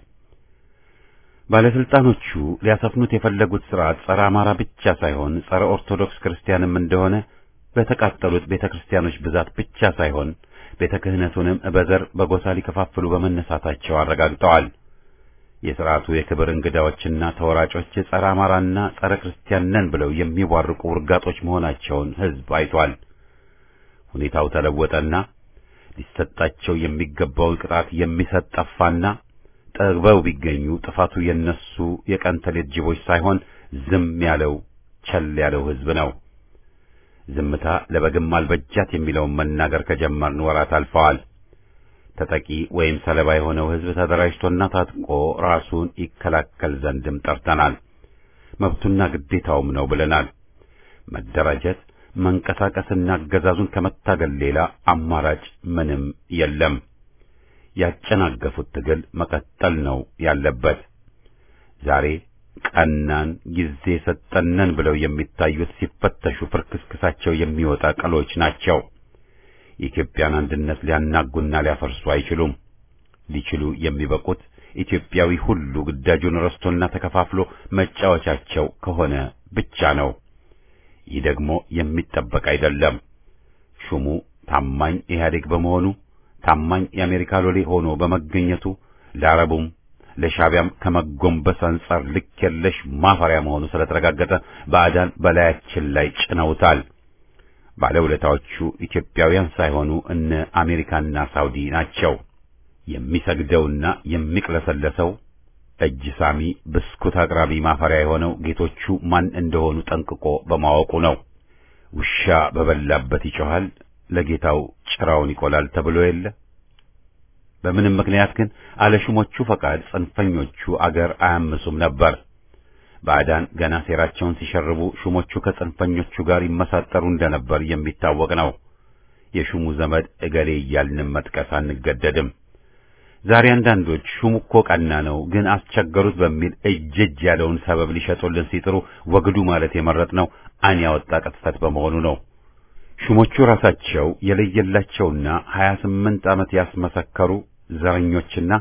ባለስልጣኖቹ ሊያሰፍኑት የፈለጉት ስርዓት ጸረ አማራ ብቻ ሳይሆን ጸረ ኦርቶዶክስ ክርስቲያንም እንደሆነ በተቃጠሉት ቤተ ክርስቲያኖች ብዛት ብቻ ሳይሆን ቤተ ክህነቱንም በዘር በጎሳ ሊከፋፍሉ በመነሳታቸው አረጋግጠዋል። የሥርዓቱ የክብር እንግዳዎችና ተወራጮች ጸረ አማራና ጸረ ክርስቲያን ነን ብለው የሚቧርቁ ውርጋጦች መሆናቸውን ሕዝብ አይቷል። ሁኔታው ተለወጠና ሊሰጣቸው የሚገባውን ቅጣት የሚሰጥ ጠፋና ጠግበው ቢገኙ ጥፋቱ የነሱ የቀን ተሌት ጅቦች ሳይሆን ዝም ያለው ቸል ያለው ሕዝብ ነው። ዝምታ ለበግም አልበጃት የሚለውን መናገር ከጀመርን ወራት አልፈዋል። ተጠቂ ወይም ሰለባ የሆነው ሕዝብ ተደራጅቶና ታጥቆ ራሱን ይከላከል ዘንድም ጠርተናል። መብቱና ግዴታውም ነው ብለናል። መደራጀት፣ መንቀሳቀስና አገዛዙን ከመታገል ሌላ አማራጭ ምንም የለም። ያጨናገፉት ትግል መቀጠል ነው ያለበት። ዛሬ ቀናን ጊዜ ሰጠነን ብለው የሚታዩት ሲፈተሹ ፍርክስክሳቸው የሚወጣ ቅሎች ናቸው። የኢትዮጵያን አንድነት ሊያናጉና ሊያፈርሱ አይችሉም። ሊችሉ የሚበቁት ኢትዮጵያዊ ሁሉ ግዳጁን ረስቶና ተከፋፍሎ መጫወቻቸው ከሆነ ብቻ ነው። ይህ ደግሞ የሚጠበቅ አይደለም። ሹሙ ታማኝ ኢህአዴግ በመሆኑ ታማኝ የአሜሪካ ሎሌ ሆኖ በመገኘቱ ለአረቡም ለሻቢያም ከመጎንበስ አንጻር ልክ የለሽ ማፈሪያ መሆኑ ስለተረጋገጠ ባዕዳን በላያችን ላይ ጭነውታል። ባለውለታዎቹ ኢትዮጵያውያን ሳይሆኑ እነ አሜሪካና ሳውዲ ናቸው። የሚሰግደውና የሚቅለሰለሰው እጅ ሳሚ ብስኩት አቅራቢ ማፈሪያ የሆነው ጌቶቹ ማን እንደሆኑ ጠንቅቆ በማወቁ ነው። ውሻ በበላበት ይጮሃል፣ ለጌታው ጭራውን ይቆላል ተብሎ የለ። በምንም ምክንያት ግን አለሹሞቹ ፈቃድ ጽንፈኞቹ አገር አያምሱም ነበር። ባዕዳን ገና ሴራቸውን ሲሸርቡ ሹሞቹ ከጽንፈኞቹ ጋር ይመሳጠሩ እንደነበር የሚታወቅ ነው። የሹሙ ዘመድ እገሌ እያልንም መጥቀስ አንገደድም። ዛሬ አንዳንዶች ሹሙ እኮ ቀና ነው፣ ግን አስቸገሩት በሚል እጅ እጅ ያለውን ሰበብ ሊሸጡልን ሲጥሩ ወግዱ ማለት የመረጥነው ዓይን ያወጣ ቅጥፈት በመሆኑ ነው። ሹሞቹ ራሳቸው የለየላቸውና ሀያ ስምንት ዓመት ያስመሰከሩ ዘረኞችና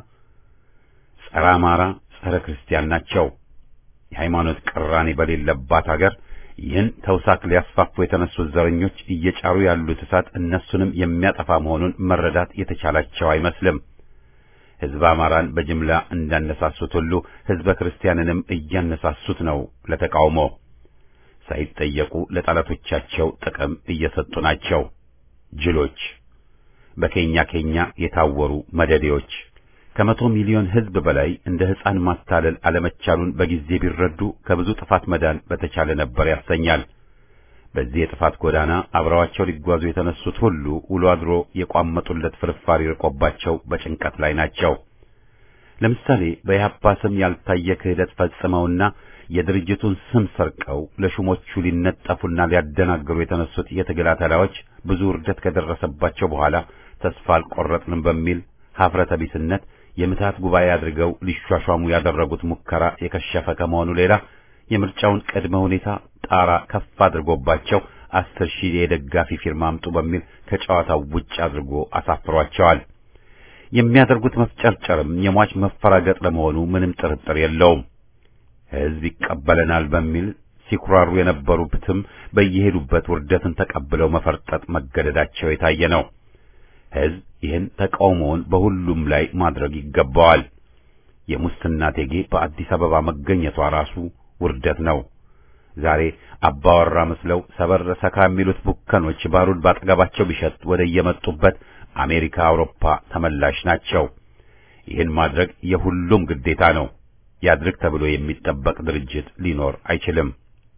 ጸረ አማራ፣ ጸረ ክርስቲያን ናቸው። የሃይማኖት ቅራኔ በሌለባት አገር ይህን ተውሳክ ሊያስፋፉ የተነሱት ዘረኞች እየጫሩ ያሉት እሳት እነሱንም የሚያጠፋ መሆኑን መረዳት የተቻላቸው አይመስልም። ሕዝበ አማራን በጅምላ እንዳነሳሱት ሁሉ ሕዝበ ክርስቲያንንም እያነሳሱት ነው ለተቃውሞ። ሳይጠየቁ ለጠላቶቻቸው ጥቅም እየሰጡ ናቸው። ጅሎች፣ በኬኛ ኬኛ የታወሩ መደዴዎች ከመቶ ሚሊዮን ሕዝብ በላይ እንደ ሕፃን ማታለል አለመቻሉን በጊዜ ቢረዱ ከብዙ ጥፋት መዳን በተቻለ ነበር ያሰኛል። በዚህ የጥፋት ጎዳና አብረዋቸው ሊጓዙ የተነሱት ሁሉ ውሎ አድሮ የቋመጡለት ፍርፋሪ ርቆባቸው በጭንቀት ላይ ናቸው። ለምሳሌ በኢህአፓ ስም ያልታየ ክህደት ፈጽመውና የድርጅቱን ስም ሰርቀው ለሹሞቹ ሊነጠፉና ሊያደናግሩ የተነሱት የትግል አተላዎች ብዙ ውርደት ከደረሰባቸው በኋላ ተስፋ አልቆረጥንም በሚል ሀፍረተ ቢስነት የምትሃት ጉባኤ አድርገው ሊሿሿሙ ያደረጉት ሙከራ የከሸፈ ከመሆኑ ሌላ የምርጫውን ቅድመ ሁኔታ ጣራ ከፍ አድርጎባቸው አስር ሺህ የደጋፊ ፊርማ አምጡ በሚል ከጨዋታው ውጭ አድርጎ አሳፍሯቸዋል። የሚያደርጉት መፍጨርጨርም የሟች መፈራገጥ ለመሆኑ ምንም ጥርጥር የለውም። ሕዝብ ይቀበለናል በሚል ሲኩራሩ የነበሩትም በየሄዱበት ውርደትን ተቀብለው መፈርጠጥ መገደዳቸው የታየ ነው። ሕዝብ ይህን ተቃውሞውን በሁሉም ላይ ማድረግ ይገባዋል። የሙስና ቴጌ በአዲስ አበባ መገኘቷ ራሱ ውርደት ነው። ዛሬ አባወራ መስለው ሰበር ሰካ የሚሉት ቡከኖች ባሩድ ባጠገባቸው ቢሸጥ ወደ የመጡበት አሜሪካ፣ አውሮፓ ተመላሽ ናቸው። ይህን ማድረግ የሁሉም ግዴታ ነው። ያድርግ ተብሎ የሚጠበቅ ድርጅት ሊኖር አይችልም።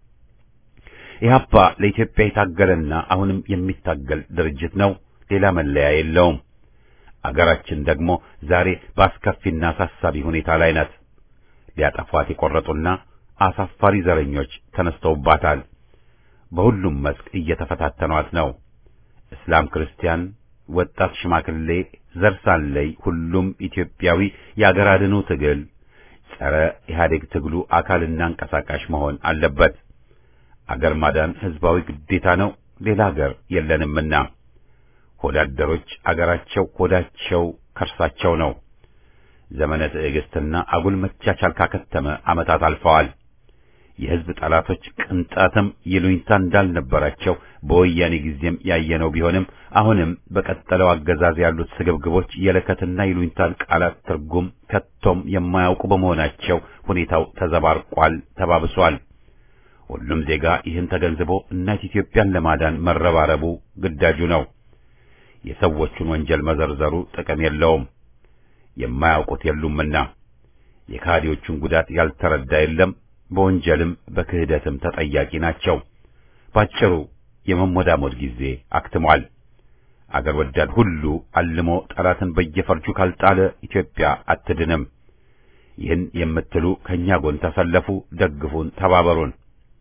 ኢህአፓ ለኢትዮጵያ የታገለና አሁንም የሚታገል ድርጅት ነው። ሌላ መለያ የለውም። አገራችን ደግሞ ዛሬ በአስከፊና አሳሳቢ ሁኔታ ላይ ናት። ሊያጠፏት የቆረጡና አሳፋሪ ዘረኞች ተነስተውባታል። በሁሉም መስክ እየተፈታተኗት ነው። እስላም፣ ክርስቲያን፣ ወጣት፣ ሽማግሌ፣ ዘር ሳንለይ ሁሉም ኢትዮጵያዊ የአገር አድኑ ትግል ጸረ ኢህአዴግ ትግሉ አካልና አንቀሳቃሽ መሆን አለበት። አገር ማዳን ህዝባዊ ግዴታ ነው። ሌላ አገር የለንምና ሆዳደሮች አገራቸው ሆዳቸው ከርሳቸው ነው። ዘመነ ትዕግስትና አጉል መቻቻል ካከተመ ዓመታት አልፈዋል። የህዝብ ጠላቶች ቅንጣትም ይሉኝታ እንዳልነበራቸው በወያኔ ጊዜም ያየነው ቢሆንም አሁንም በቀጠለው አገዛዝ ያሉት ስግብግቦች የለከትና ይሉኝታን ቃላት ትርጉም ከቶም የማያውቁ በመሆናቸው ሁኔታው ተዘባርቋል፣ ተባብሷል። ሁሉም ዜጋ ይህን ተገንዝቦ እናት ኢትዮጵያን ለማዳን መረባረቡ ግዳጁ ነው። የሰዎቹን ወንጀል መዘርዘሩ ጥቅም የለውም። የማያውቁት የሉምና የካዲዎቹን ጉዳት ያልተረዳ የለም። በወንጀልም በክህደትም ተጠያቂ ናቸው። ባጭሩ የመሞዳሞድ ጊዜ አክትሟል። አገር ወዳድ ሁሉ አልሞ ጠላትን በየፈርጁ ካልጣለ ኢትዮጵያ አትድንም። ይህን የምትሉ ከእኛ ጎን ተሰለፉ፣ ደግፉን፣ ተባበሩን።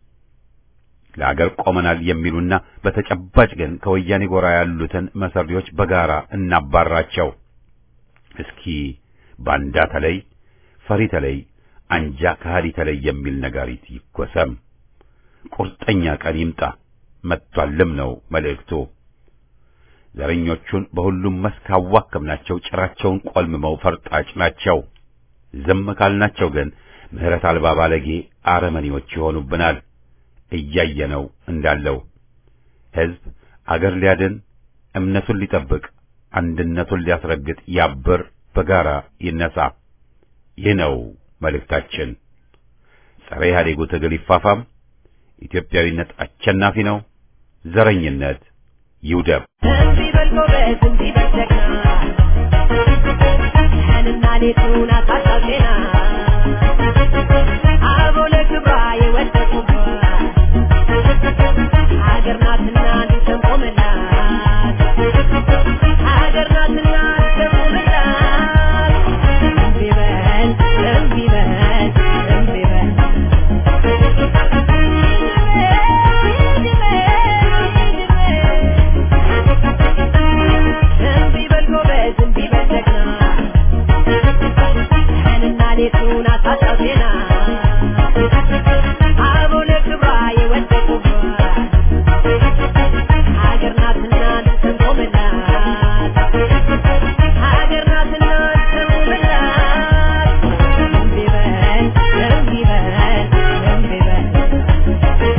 ለአገር ቆመናል የሚሉና በተጨባጭ ግን ከወያኔ ጎራ ያሉትን መሰሪዎች በጋራ እናባራቸው። እስኪ ባንዳ ተለይ፣ ፈሪ ተለይ፣ አንጃ ከሃዲ ተለይ የሚል ነጋሪት ይጎሰም። ቁርጠኛ ቀን ይምጣ፣ መጥቷልም ነው መልእክቱ። ዘረኞቹን በሁሉም መስክ አዋከብናቸው፣ ጭራቸውን ቆልምመው ፈርጣጭ ናቸው። ዝም ካልናቸው ግን ምሕረት አልባ ባለጌ አረመኔዎች ይሆኑብናል። እያየነው እንዳለው ሕዝብ አገር ሊያድን እምነቱን ሊጠብቅ አንድነቱን ሊያስረግጥ ያብር፣ በጋራ ይነሳ። ይህ ነው መልእክታችን። ጸረ ኢህአዴጉ ትግል ይፋፋም። ኢትዮጵያዊነት አሸናፊ ነው። ዘረኝነት ይውደም። እንዲህ በል ጎበዝ፣ እንዲህ በል ጀግና፣ ቀንና ሌቱን አሳሳብ ዜና፣ አበው ለክብሯ የወደቁባት ሀገር ናትና እንድትቆምላት፣ ሀገር ናትና እንድትቆምላት። እንዲህ በል፣ እንዲህ በል፣ እንዲህ በል እንዲህ በል ጎበዝ፣ እንዲህ በል ጀግና፣ ቀንና ሌቱን አሳሳብ ዜና፣ አበው ለክብሯ የወደቁባት ሀገር ናትና እንድትቆምላት፣ ሀገር ናትና እንድትቆምላት። እንዲህ በል፣ እንዲህ በል፣ እንዲህ በል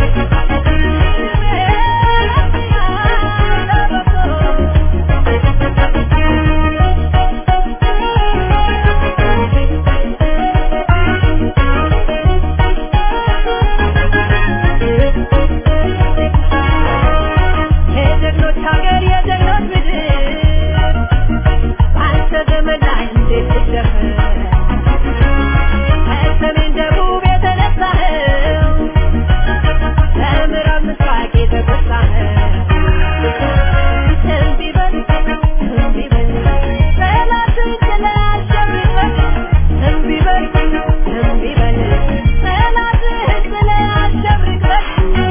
የጀግኖች ሀገር የጀግኖች ምድር በአንተ ዘመን ላይ እንዴት ትደፈር? ከሰሜን ደቡብ የተነሳኸው ከምዕራብ ምስራቅ የተጎሳኸው እንዲህ በል እንዲህ በል ጠላትን ጥለህ አሸንፈህ እንዲህ በል እንዲህ በል ጠላትህን ጥለህ አሸንፈህ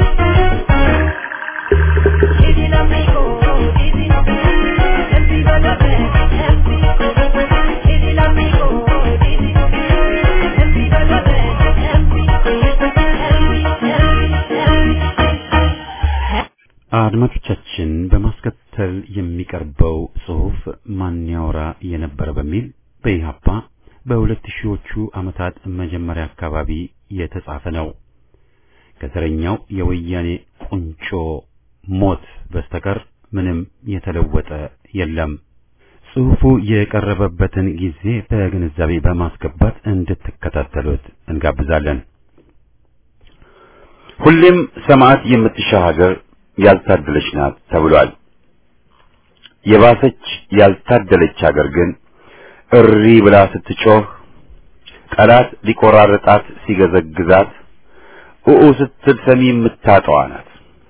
Didi l'amico, Didi, Didi Balote, Didi, Didi l'amico, Didi, Didi Balote, Didi, አድማጮቻችን በማስከተል የሚቀርበው ጽሑፍ ማን ያወራ የነበረ በሚል በኢህአፓ በሁለት ሺዎቹ ዓመታት መጀመሪያ አካባቢ የተጻፈ ነው። ከዘረኛው የወያኔ ቁንጮ ሞት በስተቀር ምንም የተለወጠ የለም። ጽሑፉ የቀረበበትን ጊዜ በግንዛቤ በማስገባት እንድትከታተሉት እንጋብዛለን። ሁሌም ሰማዕት የምትሻ ሀገር ያልታደለች ናት ተብሏል። የባሰች ያልታደለች ሀገር ግን እሪ ብላ ስትጮህ ጠላት ሊቆራረጣት ሲገዘግዛት ኡኡ ስትል ሰሚ የምታጠዋ ናት።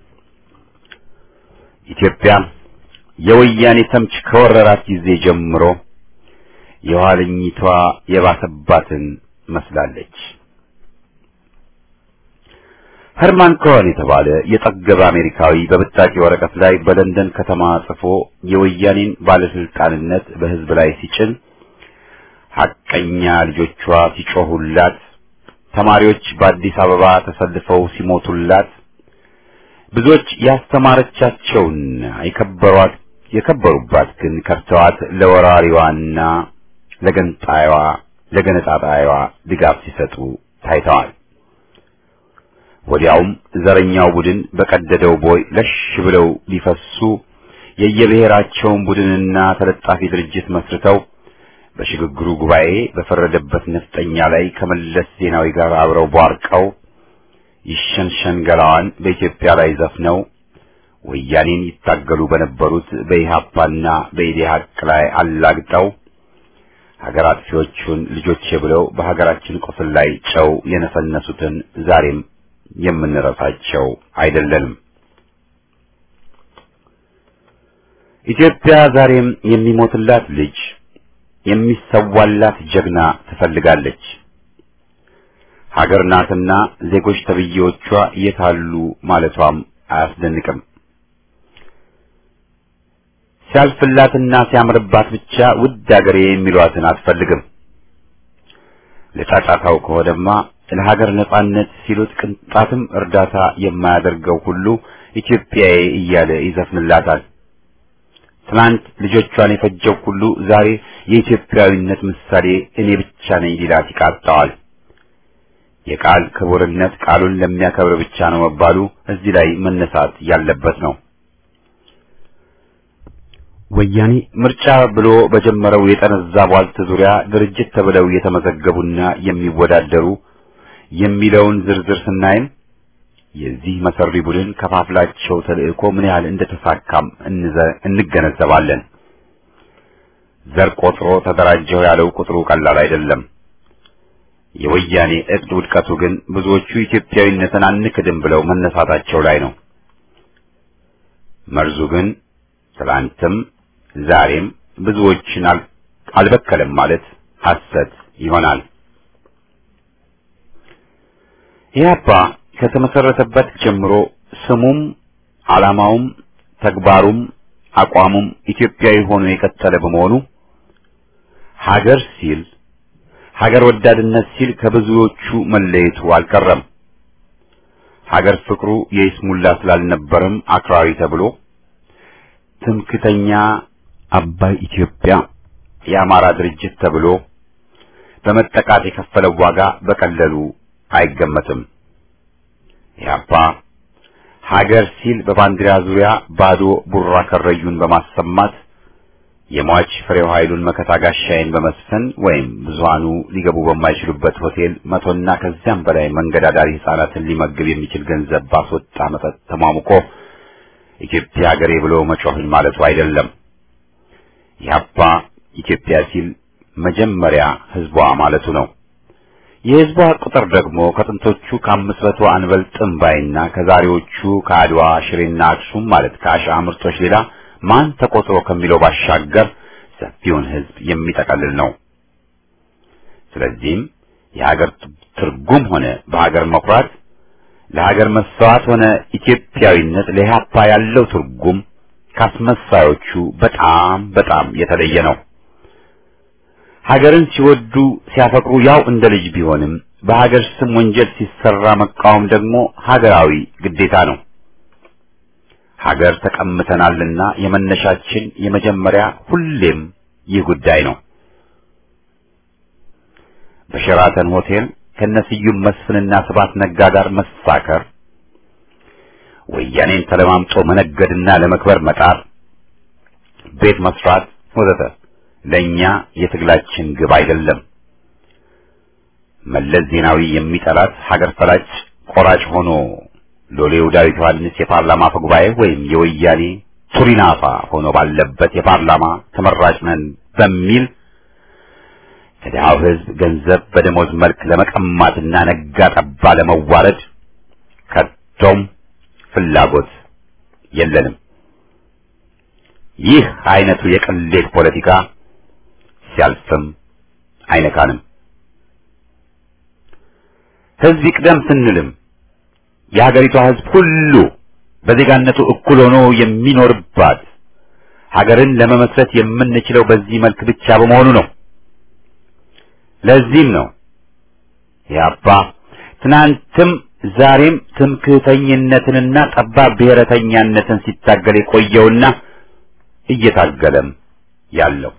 ኢትዮጵያ የወያኔ ተምች ከወረራት ጊዜ ጀምሮ የኋለኝቷ የባሰባትን መስላለች። ኸርማን ኮሄን የተባለ የጠገበ አሜሪካዊ በብጣቂ ወረቀት ላይ በለንደን ከተማ ጽፎ የወያኔን ባለስልጣንነት በሕዝብ ላይ ሲጭን ሐቀኛ ልጆቿ ሲጮሁላት፣ ተማሪዎች በአዲስ አበባ ተሰልፈው ሲሞቱላት፣ ብዙዎች ያስተማረቻቸውና የከበሯት የከበሩባት ግን ከርተዋት ለወራሪዋና ለገንጣይዋ ለገነጣጣይዋ ድጋፍ ሲሰጡ ታይተዋል። ወዲያውም ዘረኛው ቡድን በቀደደው ቦይ ለሽ ብለው ሊፈሱ የየብሔራቸውን ቡድንና ተለጣፊ ድርጅት መስርተው በሽግግሩ ጉባኤ በፈረደበት ነፍጠኛ ላይ ከመለስ ዜናዊ ጋር አብረው ቧርቀው ይሸንሸን ገላዋን በኢትዮጵያ ላይ ዘፍነው ወያኔን ይታገሉ በነበሩት በኢህአፓና በኢዴሀቅ ላይ አላግጠው ሀገር አጥፊዎቹን ልጆቼ ብለው በሀገራችን ቁስል ላይ ጨው የነሰነሱትን ዛሬም የምንረሳቸው አይደለንም። ኢትዮጵያ ዛሬም የሚሞትላት ልጅ የሚሰዋላት ጀግና ትፈልጋለች። ሀገር ናትና ዜጎች ተብዬዎቿ የታሉ ማለቷም አያስደንቅም። ሲያልፍላትና ሲያምርባት ብቻ ውድ ሀገሬ የሚሏትን አትፈልግም። ለጫጫታው ከሆነማ ለሀገር ነጻነት ሲሉት ቅንጣትም እርዳታ የማያደርገው ሁሉ ኢትዮጵያዬ እያለ ይዘፍንላታል። ትናንት ልጆቿን የፈጀው ሁሉ ዛሬ የኢትዮጵያዊነት ምሳሌ እኔ ብቻ ነኝ ሊላት ይቃጣዋል። የቃል ክቡርነት ቃሉን ለሚያከብር ብቻ ነው መባሉ እዚህ ላይ መነሳት ያለበት ነው። ወያኔ ምርጫ ብሎ በጀመረው የጠነዛ ቧልት ዙሪያ ድርጅት ተብለው የተመዘገቡና የሚወዳደሩ የሚለውን ዝርዝር ስናይም የዚህ መሰሪ ቡድን ከፋፍላቸው ተልእኮ ምን ያህል እንደተሳካም እንገነዘባለን። ዘር ቆጥሮ ተደራጀው ያለው ቁጥሩ ቀላል አይደለም። የወያኔ እቅድ ውድቀቱ ግን ብዙዎቹ ኢትዮጵያዊነትን አንክድም ብለው መነሳታቸው ላይ ነው። መርዙ ግን ትላንትም ዛሬም ብዙዎችን አልበከለም ማለት ሐሰት ይሆናል። ኢህአፓ ከተመሰረተበት ጀምሮ ስሙም ዓላማውም ተግባሩም አቋሙም ኢትዮጵያዊ ሆኖ የቀጠለ በመሆኑ ሀገር ሲል ሀገር ወዳድነት ሲል ከብዙዎቹ መለየቱ አልቀረም። ሀገር ፍቅሩ የይስሙላ ስላልነበረም አክራሪ ተብሎ ትምክተኛ አባይ ኢትዮጵያ የአማራ ድርጅት ተብሎ በመጠቃት የከፈለው ዋጋ በቀለሉ አይገመትም። ኢህአፓ ሀገር ሲል በባንዲራ ዙሪያ ባዶ ቡራ ከረዩን በማሰማት የሟች ፍሬው ኃይሉን መከታ ጋሻዬን በመስፈን ወይም ብዙሃኑ ሊገቡ በማይችሉበት ሆቴል መቶና ከዚያም በላይ መንገድ አዳሪ ሕፃናትን ሊመግብ የሚችል ገንዘብ ባስወጣ መጠጥ ተሟሙቆ ኢትዮጵያ ሀገሬ ብሎ መጮህን ማለቱ አይደለም። ኢህአፓ ኢትዮጵያ ሲል መጀመሪያ ህዝቧ ማለቱ ነው። የህዝቧ ቁጥር ደግሞ ከጥንቶቹ ከአምስት መቶ አንበልጥም ባይና ከዛሬዎቹ ከአድዋ ሽሬና አክሱም ማለት ከአሽዓ ምርቶች ሌላ ማን ተቆጥሮ ከሚለው ባሻገር ሰፊውን ህዝብ የሚጠቀልል ነው። ስለዚህም የሀገር ትርጉም ሆነ በሀገር መኩራት ለሀገር መሰዋት ሆነ ኢትዮጵያዊነት ለኢህአፓ ያለው ትርጉም ካስመሳዮቹ በጣም በጣም የተለየ ነው። ሀገርን ሲወዱ ሲያፈቅሩ ያው እንደ ልጅ ቢሆንም በሀገር ስም ወንጀል ሲሰራ መቃወም ደግሞ ሀገራዊ ግዴታ ነው። ሀገር ተቀምተናልና የመነሻችን የመጀመሪያ ሁሌም ይህ ጉዳይ ነው። በሸራተን ሆቴል ከነስዩም መስፍንና ስባት ነጋ ጋር መሳከር፣ ወያኔን ተለማምጦ መነገድና ለመክበር መጣር፣ ቤት መስራት ወዘተ ለኛ የትግላችን ግብ አይደለም። መለስ ዜናዊ የሚጠላት ሀገር ፈላጭ ቆራጭ ሆኖ ሎሌው ዳዊት ዮሐንስ የፓርላማ አፈ ጉባኤ ወይም የወያኔ ቱሪናፋ ሆኖ ባለበት የፓርላማ ተመራጭ ነን በሚል ከድሃው ሕዝብ ገንዘብ በደሞዝ መልክ ለመቀማትና ነጋ ጠባ ለመዋረድ ከቶም ፍላጎት የለንም። ይህ አይነቱ የቅሌት ፖለቲካ ሲያልፍም አይነካንም። ሕዝብ ይቅደም ስንልም የሀገሪቷ ሕዝብ ሁሉ በዜጋነቱ እኩል ሆኖ የሚኖርባት ሀገርን ለመመስረት የምንችለው በዚህ መልክ ብቻ በመሆኑ ነው። ለዚህም ነው ያባ ትናንትም ዛሬም ትምክህተኝነትንና ጠባብ ብሔረተኛነትን ሲታገል የቆየውና እየታገለም ያለው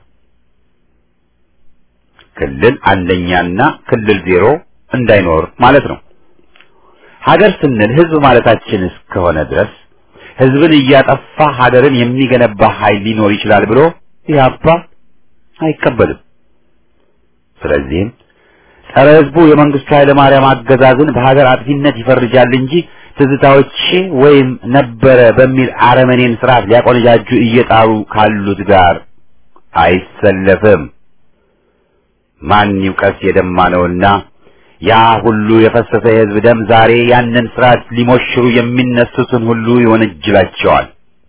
ክልል አንደኛና ክልል ዜሮ እንዳይኖር ማለት ነው። ሀገር ስንል ህዝብ ማለታችን እስከሆነ ድረስ ህዝብን እያጠፋ ሀገርን የሚገነባ ኃይል ሊኖር ይችላል ብሎ ኢህአፓ አይቀበልም። ስለዚህም ጸረ ህዝቡ የመንግስቱ ኃይለ ማርያም አገዛዝን በሀገር አጥፊነት ይፈርጃል እንጂ ትዝታዎቼ ወይም ነበረ በሚል አረመኔን ስርዓት ሊያቆነጃጁ እየጣሩ ካሉት ጋር አይሰለፍም። ማን ይውቀስ የደማ ነውና ያ ሁሉ የፈሰሰ የህዝብ ደም ዛሬ ያንን ስርዓት ሊሞሽሩ የሚነሱትን ሁሉ ይወነጅላቸዋል።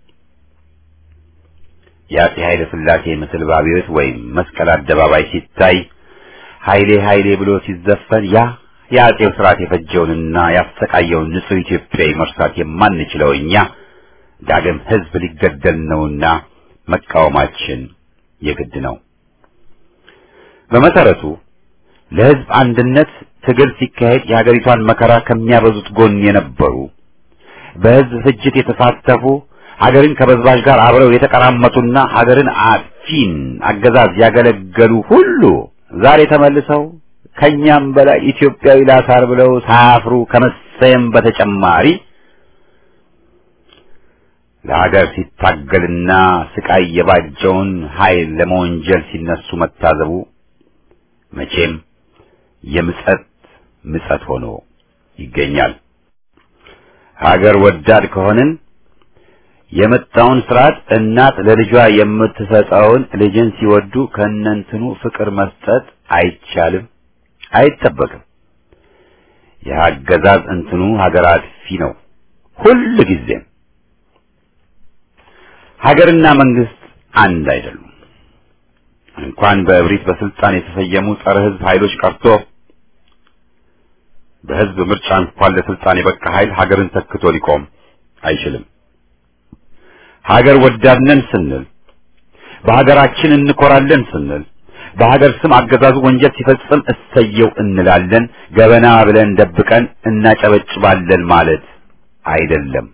የአፄ ኃይለ ሥላሴ ምስል ባቢዮት ወይም መስቀል አደባባይ ሲታይ ኃይሌ ኃይሌ ብሎ ሲዘፈን ያ የአፄው ስርዓት የፈጀውንና ያሰቃየውን ንጹሕ ኢትዮጵያዊ መርሳት የማንችለው እኛ ዳግም ህዝብ ሊገደል ነውና መቃወማችን የግድ ነው። በመሰረቱ ለህዝብ አንድነት ትግል ሲካሄድ የሀገሪቷን መከራ ከሚያበዙት ጎን የነበሩ በህዝብ ፍጅት የተሳተፉ ሀገርን ከበዝባዥ ጋር አብረው የተቀራመቱና ሀገርን አጥፊን አገዛዝ ያገለገሉ ሁሉ ዛሬ ተመልሰው ከኛም በላይ ኢትዮጵያዊ ላሳር ብለው ሳያፍሩ ከመሰየም በተጨማሪ ለሀገር ሲታገልና ስቃይ የባጀውን ኃይል ለመወንጀል ሲነሱ መታዘቡ መቼም የምጸት ምጸት ሆኖ ይገኛል። ሀገር ወዳድ ከሆንን የመጣውን ስርዓት እናት ለልጇ የምትሰጠውን ልጅን ሲወዱ ከነንትኑ ፍቅር መስጠት አይቻልም፣ አይጠበቅም። የአገዛዝ እንትኑ ሀገር አጥፊ ነው ሁል ጊዜም። ሀገርና መንግስት አንድ አይደሉም። እንኳን በእብሪት በስልጣን የተሰየሙ ጸረ ህዝብ ኃይሎች ቀርቶ በህዝብ ምርጫ እንኳን ለስልጣን የበቃ ኃይል ሀገርን ተክቶ ሊቆም አይችልም። ሀገር ወዳድነን ስንል በሀገራችን እንኮራለን ስንል በሀገር ስም አገዛዙ ወንጀል ሲፈጽም እሰየው እንላለን፣ ገበና ብለን ደብቀን እናጨበጭባለን ማለት አይደለም።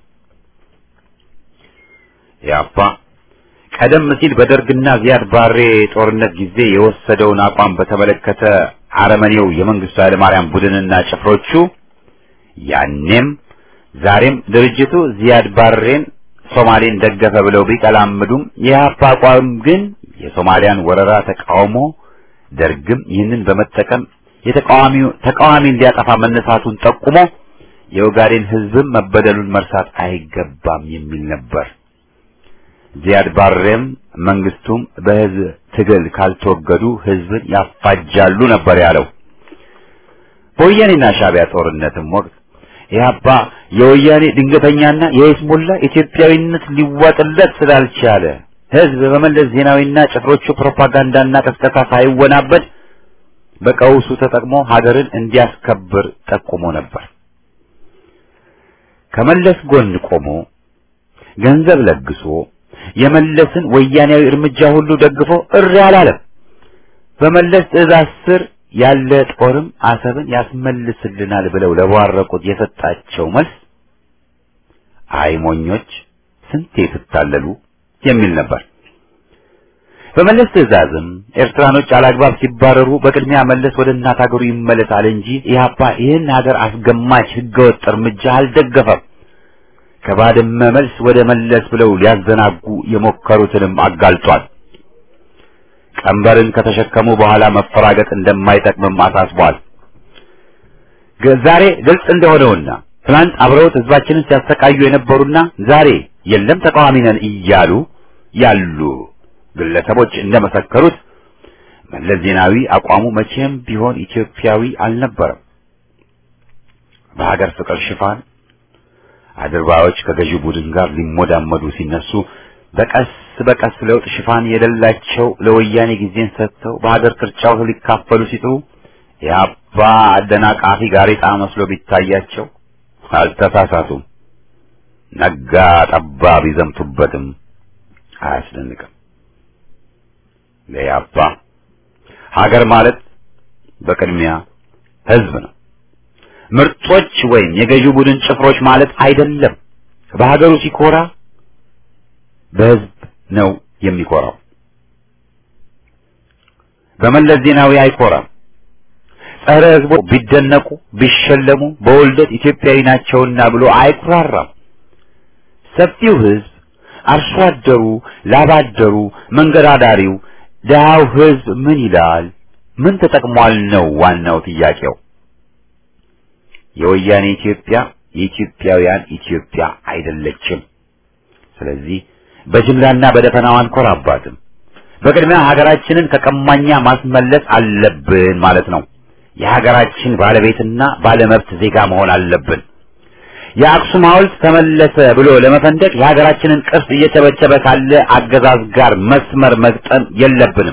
ያፓ ቀደም ሲል በደርግና ዚያድ ባሬ ጦርነት ጊዜ የወሰደውን አቋም በተመለከተ አረመኔው የመንግስቱ ኃይለማርያም ቡድንና ጭፍሮቹ ያኔም ዛሬም ድርጅቱ ዚያድ ባሬን ሶማሌን ደገፈ ብለው ቢቀላምዱም የኢህአፓ አቋም ግን የሶማሊያን ወረራ ተቃውሞ ደርግም ይህንን በመጠቀም የተቃዋሚው ተቃዋሚን ሊያጠፋ መነሳቱን ጠቁሞ የኦጋዴን ህዝብም መበደሉን መርሳት አይገባም የሚል ነበር። ዚያድ ባሬም መንግስቱም በህዝብ ትግል ካልተወገዱ ህዝብን ያፋጃሉ ነበር ያለው። በወያኔና ሻዕቢያ ጦርነትም ወቅት ኢህአፓ የወያኔ ድንገተኛና የይስሙላ ኢትዮጵያዊነት ሊዋጥለት ስላልቻለ ህዝብ በመለስ ዜናዊና ጭፍሮቹ ፕሮፓጋንዳና ቀስቀሳ ሳይወናበድ በቀውሱ ተጠቅሞ ሀገርን እንዲያስከብር ጠቁሞ ነበር። ከመለስ ጎን ቆሞ ገንዘብ ለግሶ የመለስን ወያኔያዊ እርምጃ ሁሉ ደግፎ እሪ አላለም። በመለስ ትዕዛዝ ስር ያለ ጦርም አሰብን ያስመልስልናል ብለው ለቧረቁት የሰጣቸው መልስ አይ ሞኞች ስንቴ ትታለሉ የሚል ነበር። በመለስ ትዕዛዝም ኤርትራኖች አላግባብ ሲባረሩ በቅድሚያ መለስ ወደ እናት ሀገሩ ይመለሳል እንጂ ኢህአፓ ይህን ሀገር አስገማች ህገወጥ እርምጃ አልደገፈም። ከባድመ መልስ ወደ መለስ ብለው ሊያዘናጉ የሞከሩትንም አጋልጧል። ቀንበርን ከተሸከሙ በኋላ መፈራገጥ እንደማይጠቅምም አሳስቧል። ዛሬ ግልጽ እንደሆነውና ትናንት አብረውት ህዝባችንን ሲያሰቃዩ የነበሩና ዛሬ የለም ተቃዋሚ ነን እያሉ ያሉ ግለሰቦች እንደመሰከሩት መለስ ዜናዊ አቋሙ መቼም ቢሆን ኢትዮጵያዊ አልነበረም። በሀገር ፍቅር ሽፋን አድርባዮች ከገዢው ቡድን ጋር ሊሞዳመዱ ሲነሱ በቀስ በቀስ ለውጥ ሽፋን የሌላቸው ለወያኔ ጊዜን ሰጥተው በሀገር ቅርጫው ሊካፈሉ ሲጥሩ የአባ አደናቃፊ ጋሬጣ መስሎ ቢታያቸው አልተሳሳቱም። ነጋ ጠባ ቢዘምቱበትም አያስደንቅም። ለያባ ሀገር ማለት በቅድሚያ ህዝብ ነው። ምርጦች ወይም የገዢው ቡድን ጭፍሮች ማለት አይደለም። በሀገሩ ሲኮራ በህዝብ ነው የሚኮራው። በመለስ ዜናዊ አይኮራም። ጸረ ህዝቦ ቢደነቁ ቢሸለሙ በውልደት ኢትዮጵያዊ ናቸውና ብሎ አይኩራራም። ሰፊው ህዝብ፣ አርሶ አደሩ፣ ላባደሩ፣ መንገድ አዳሪው፣ ድሃው ህዝብ ምን ይላል? ምን ተጠቅሟል ነው ዋናው ጥያቄው። የወያኔ ኢትዮጵያ የኢትዮጵያውያን ኢትዮጵያ አይደለችም። ስለዚህ በጅምላና በደፈናው አንኮራባትም። በቅድሚያ ሀገራችንን ከቀማኛ ማስመለስ አለብን ማለት ነው። የሀገራችን ባለቤትና ባለመብት ዜጋ መሆን አለብን። የአክሱም ሐውልት ተመለሰ ብሎ ለመፈንደቅ የሀገራችንን ቅርስ እየቸበቸበ ካለ አገዛዝ ጋር መስመር መግጠም የለብንም።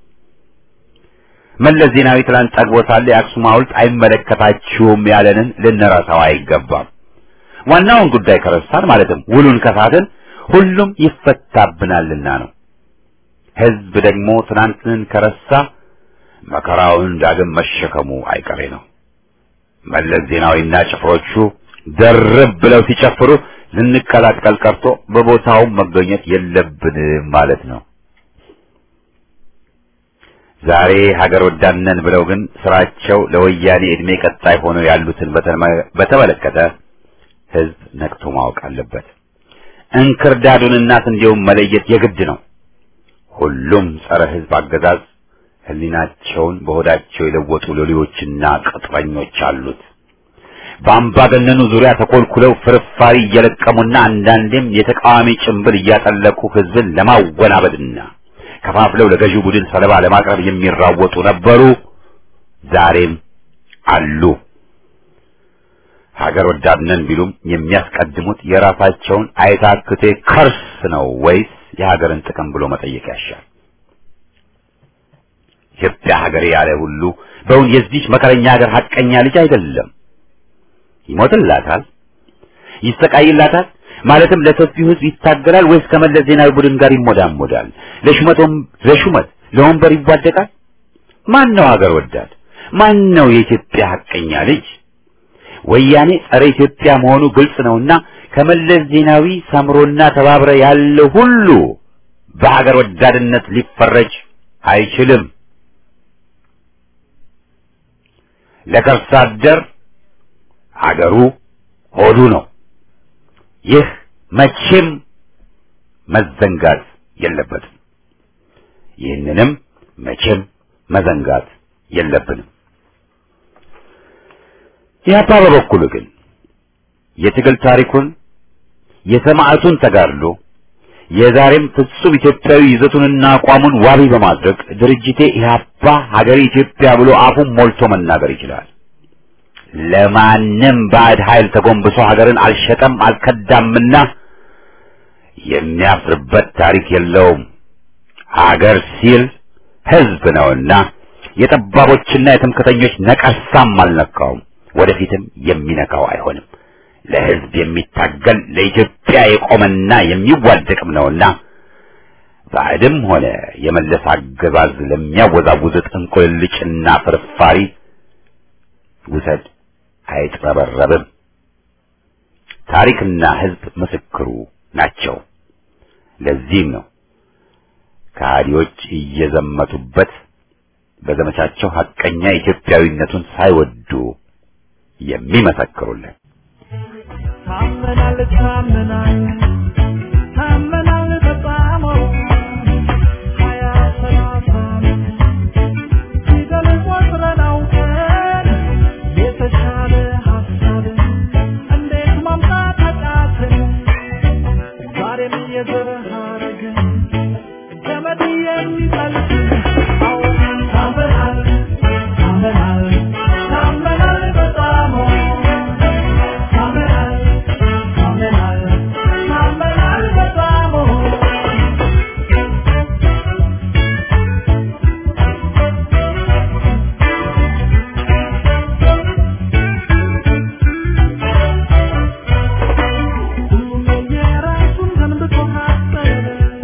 መለስ ዜናዊ ትላንት ጠግቦ ሳለ የአክሱም ሐውልት አይመለከታችሁም ያለንን ልንረሳው አይገባም። ዋናውን ጉዳይ ከረሳን ማለትም ውሉን ከሳትን ሁሉም ይፈታብናልና ነው። ህዝብ ደግሞ ትናንትን ከረሳ መከራውን ዳግም መሸከሙ አይቀሬ ነው። መለስ ዜናዊና ጭፍሮቹ ደርብ ብለው ሲጨፍሩ ልንቀላቀል ቀርቶ በቦታውም መገኘት የለብንም ማለት ነው። ዛሬ ሀገር ወዳድነን ብለው ግን ስራቸው ለወያኔ እድሜ ቀጣይ ሆነው ያሉትን በተመለከተ ህዝብ ነቅቶ ማወቅ አለበት። እንክርዳዱንና ስንዴውን መለየት የግድ ነው። ሁሉም ጸረ ሕዝብ አገዛዝ ሕሊናቸውን በሆዳቸው የለወጡ ሎሌዎችና ቅጥረኞች አሉት። በአምባገነኑ ዙሪያ ተኮልኩለው ፍርፋሪ እየለቀሙና አንዳንዴም የተቃዋሚ ጭንብል እያጠለቁ ሕዝብን ለማወናበድና ከፋፍለው ለገዢው ቡድን ሰለባ ለማቅረብ የሚራወጡ ነበሩ፣ ዛሬም አሉ። ሀገር ወዳድ ነን ቢሉም የሚያስቀድሙት የራሳቸውን አይታክቴ ከርስ ነው ወይስ የሀገርን ጥቅም ብሎ መጠየቅ ያሻል። ኢትዮጵያ ሀገሬ ያለ ሁሉ በእውን የዚች መከረኛ ሀገር ሀቀኛ ልጅ አይደለም። ይሞትላታል፣ ይሰቃይላታል። ማለትም ለሰፊው ሕዝብ ይታገላል ወይስ ከመለስ ዜናዊ ቡድን ጋር ይሞዳሞዳል? ለሹመቶም ለሹመት ለወንበር ይዋደቃል? ማን ነው ሀገር ወዳድ? ማን ነው የኢትዮጵያ ሀቀኛ ልጅ? ወያኔ ጸረ ኢትዮጵያ መሆኑ ግልጽ ነውና ከመለስ ዜናዊ ሰምሮና ተባብረ ያለ ሁሉ በሀገር ወዳድነት ሊፈረጅ አይችልም። ለከርሳ አደር ሀገሩ ሆዱ ነው። ይህ መቼም መዘንጋት የለበትም። ይህንንም መቼም መዘንጋት የለብንም። ኢህአፓ በበኩሉ ግን የትግል ታሪኩን የሰማዕቱን ተጋድሎ የዛሬም ፍጹም ኢትዮጵያዊ ይዘቱንና አቋሙን ዋቢ በማድረግ ድርጅቴ ኢህአፓ ሀገሬ ኢትዮጵያ ብሎ አፉን ሞልቶ መናገር ይችላል። ለማንም ባዕድ ኃይል ተጎንብሶ ሀገርን አልሸጠም አልከዳምና የሚያፍርበት ታሪክ የለውም። ሀገር ሲል ህዝብ ነውና የጠባቦችና የትምክተኞች ነቀርሳም አልነካውም፣ ወደፊትም የሚነካው አይሆንም። ለህዝብ የሚታገል ለኢትዮጵያ የቆመና የሚዋደቅም ነውና ባዕድም ሆነ የመለስ አገዛዝ ለሚያወዛውዙት እንቁልልጭና ፍርፋሪ ውሰድ አይጥረበረብም። ታሪክና ህዝብ ምስክሩ ናቸው። ለዚህም ነው ከሃዲዎች እየዘመቱበት በዘመቻቸው ሐቀኛ ኢትዮጵያዊነቱን ሳይወዱ የሚመሰክሩልን። ታመናል ታመናል ታመናል በጣም ሀያ ሰላሳ ፊደል ቆጥረን አውቀን የተሻለ ሀሳብ እንዴት ማምጣት አቃተን? ዛሬም የዘር ሐረግ ገመድ የሚጠልቅ አዎ ታመናል ታመናል ታመናል በጣም ታመናል ታመናል ታመናል በጣም ሁሉም የየራሱን ገንብቶ አሰበ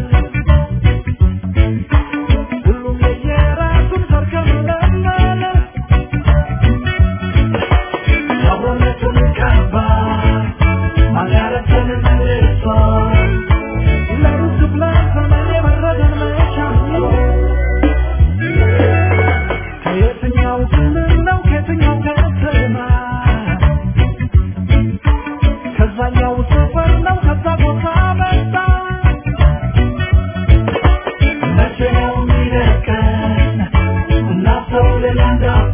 ሁሉም የየራሱን ሰርከም ለመለ አብሮነቱን ቀባ ማጋረትን መልሶ ለሩስ ለዘመን የመረደን መቻሉ ከየትኛው ክልል ነው ከየትኛው ከተማ ከዛኛው ሰፈር ነው ከዛ ቦታ መጣ መቼ ነው የሚለቀን እናስተውል እንዳሁኑ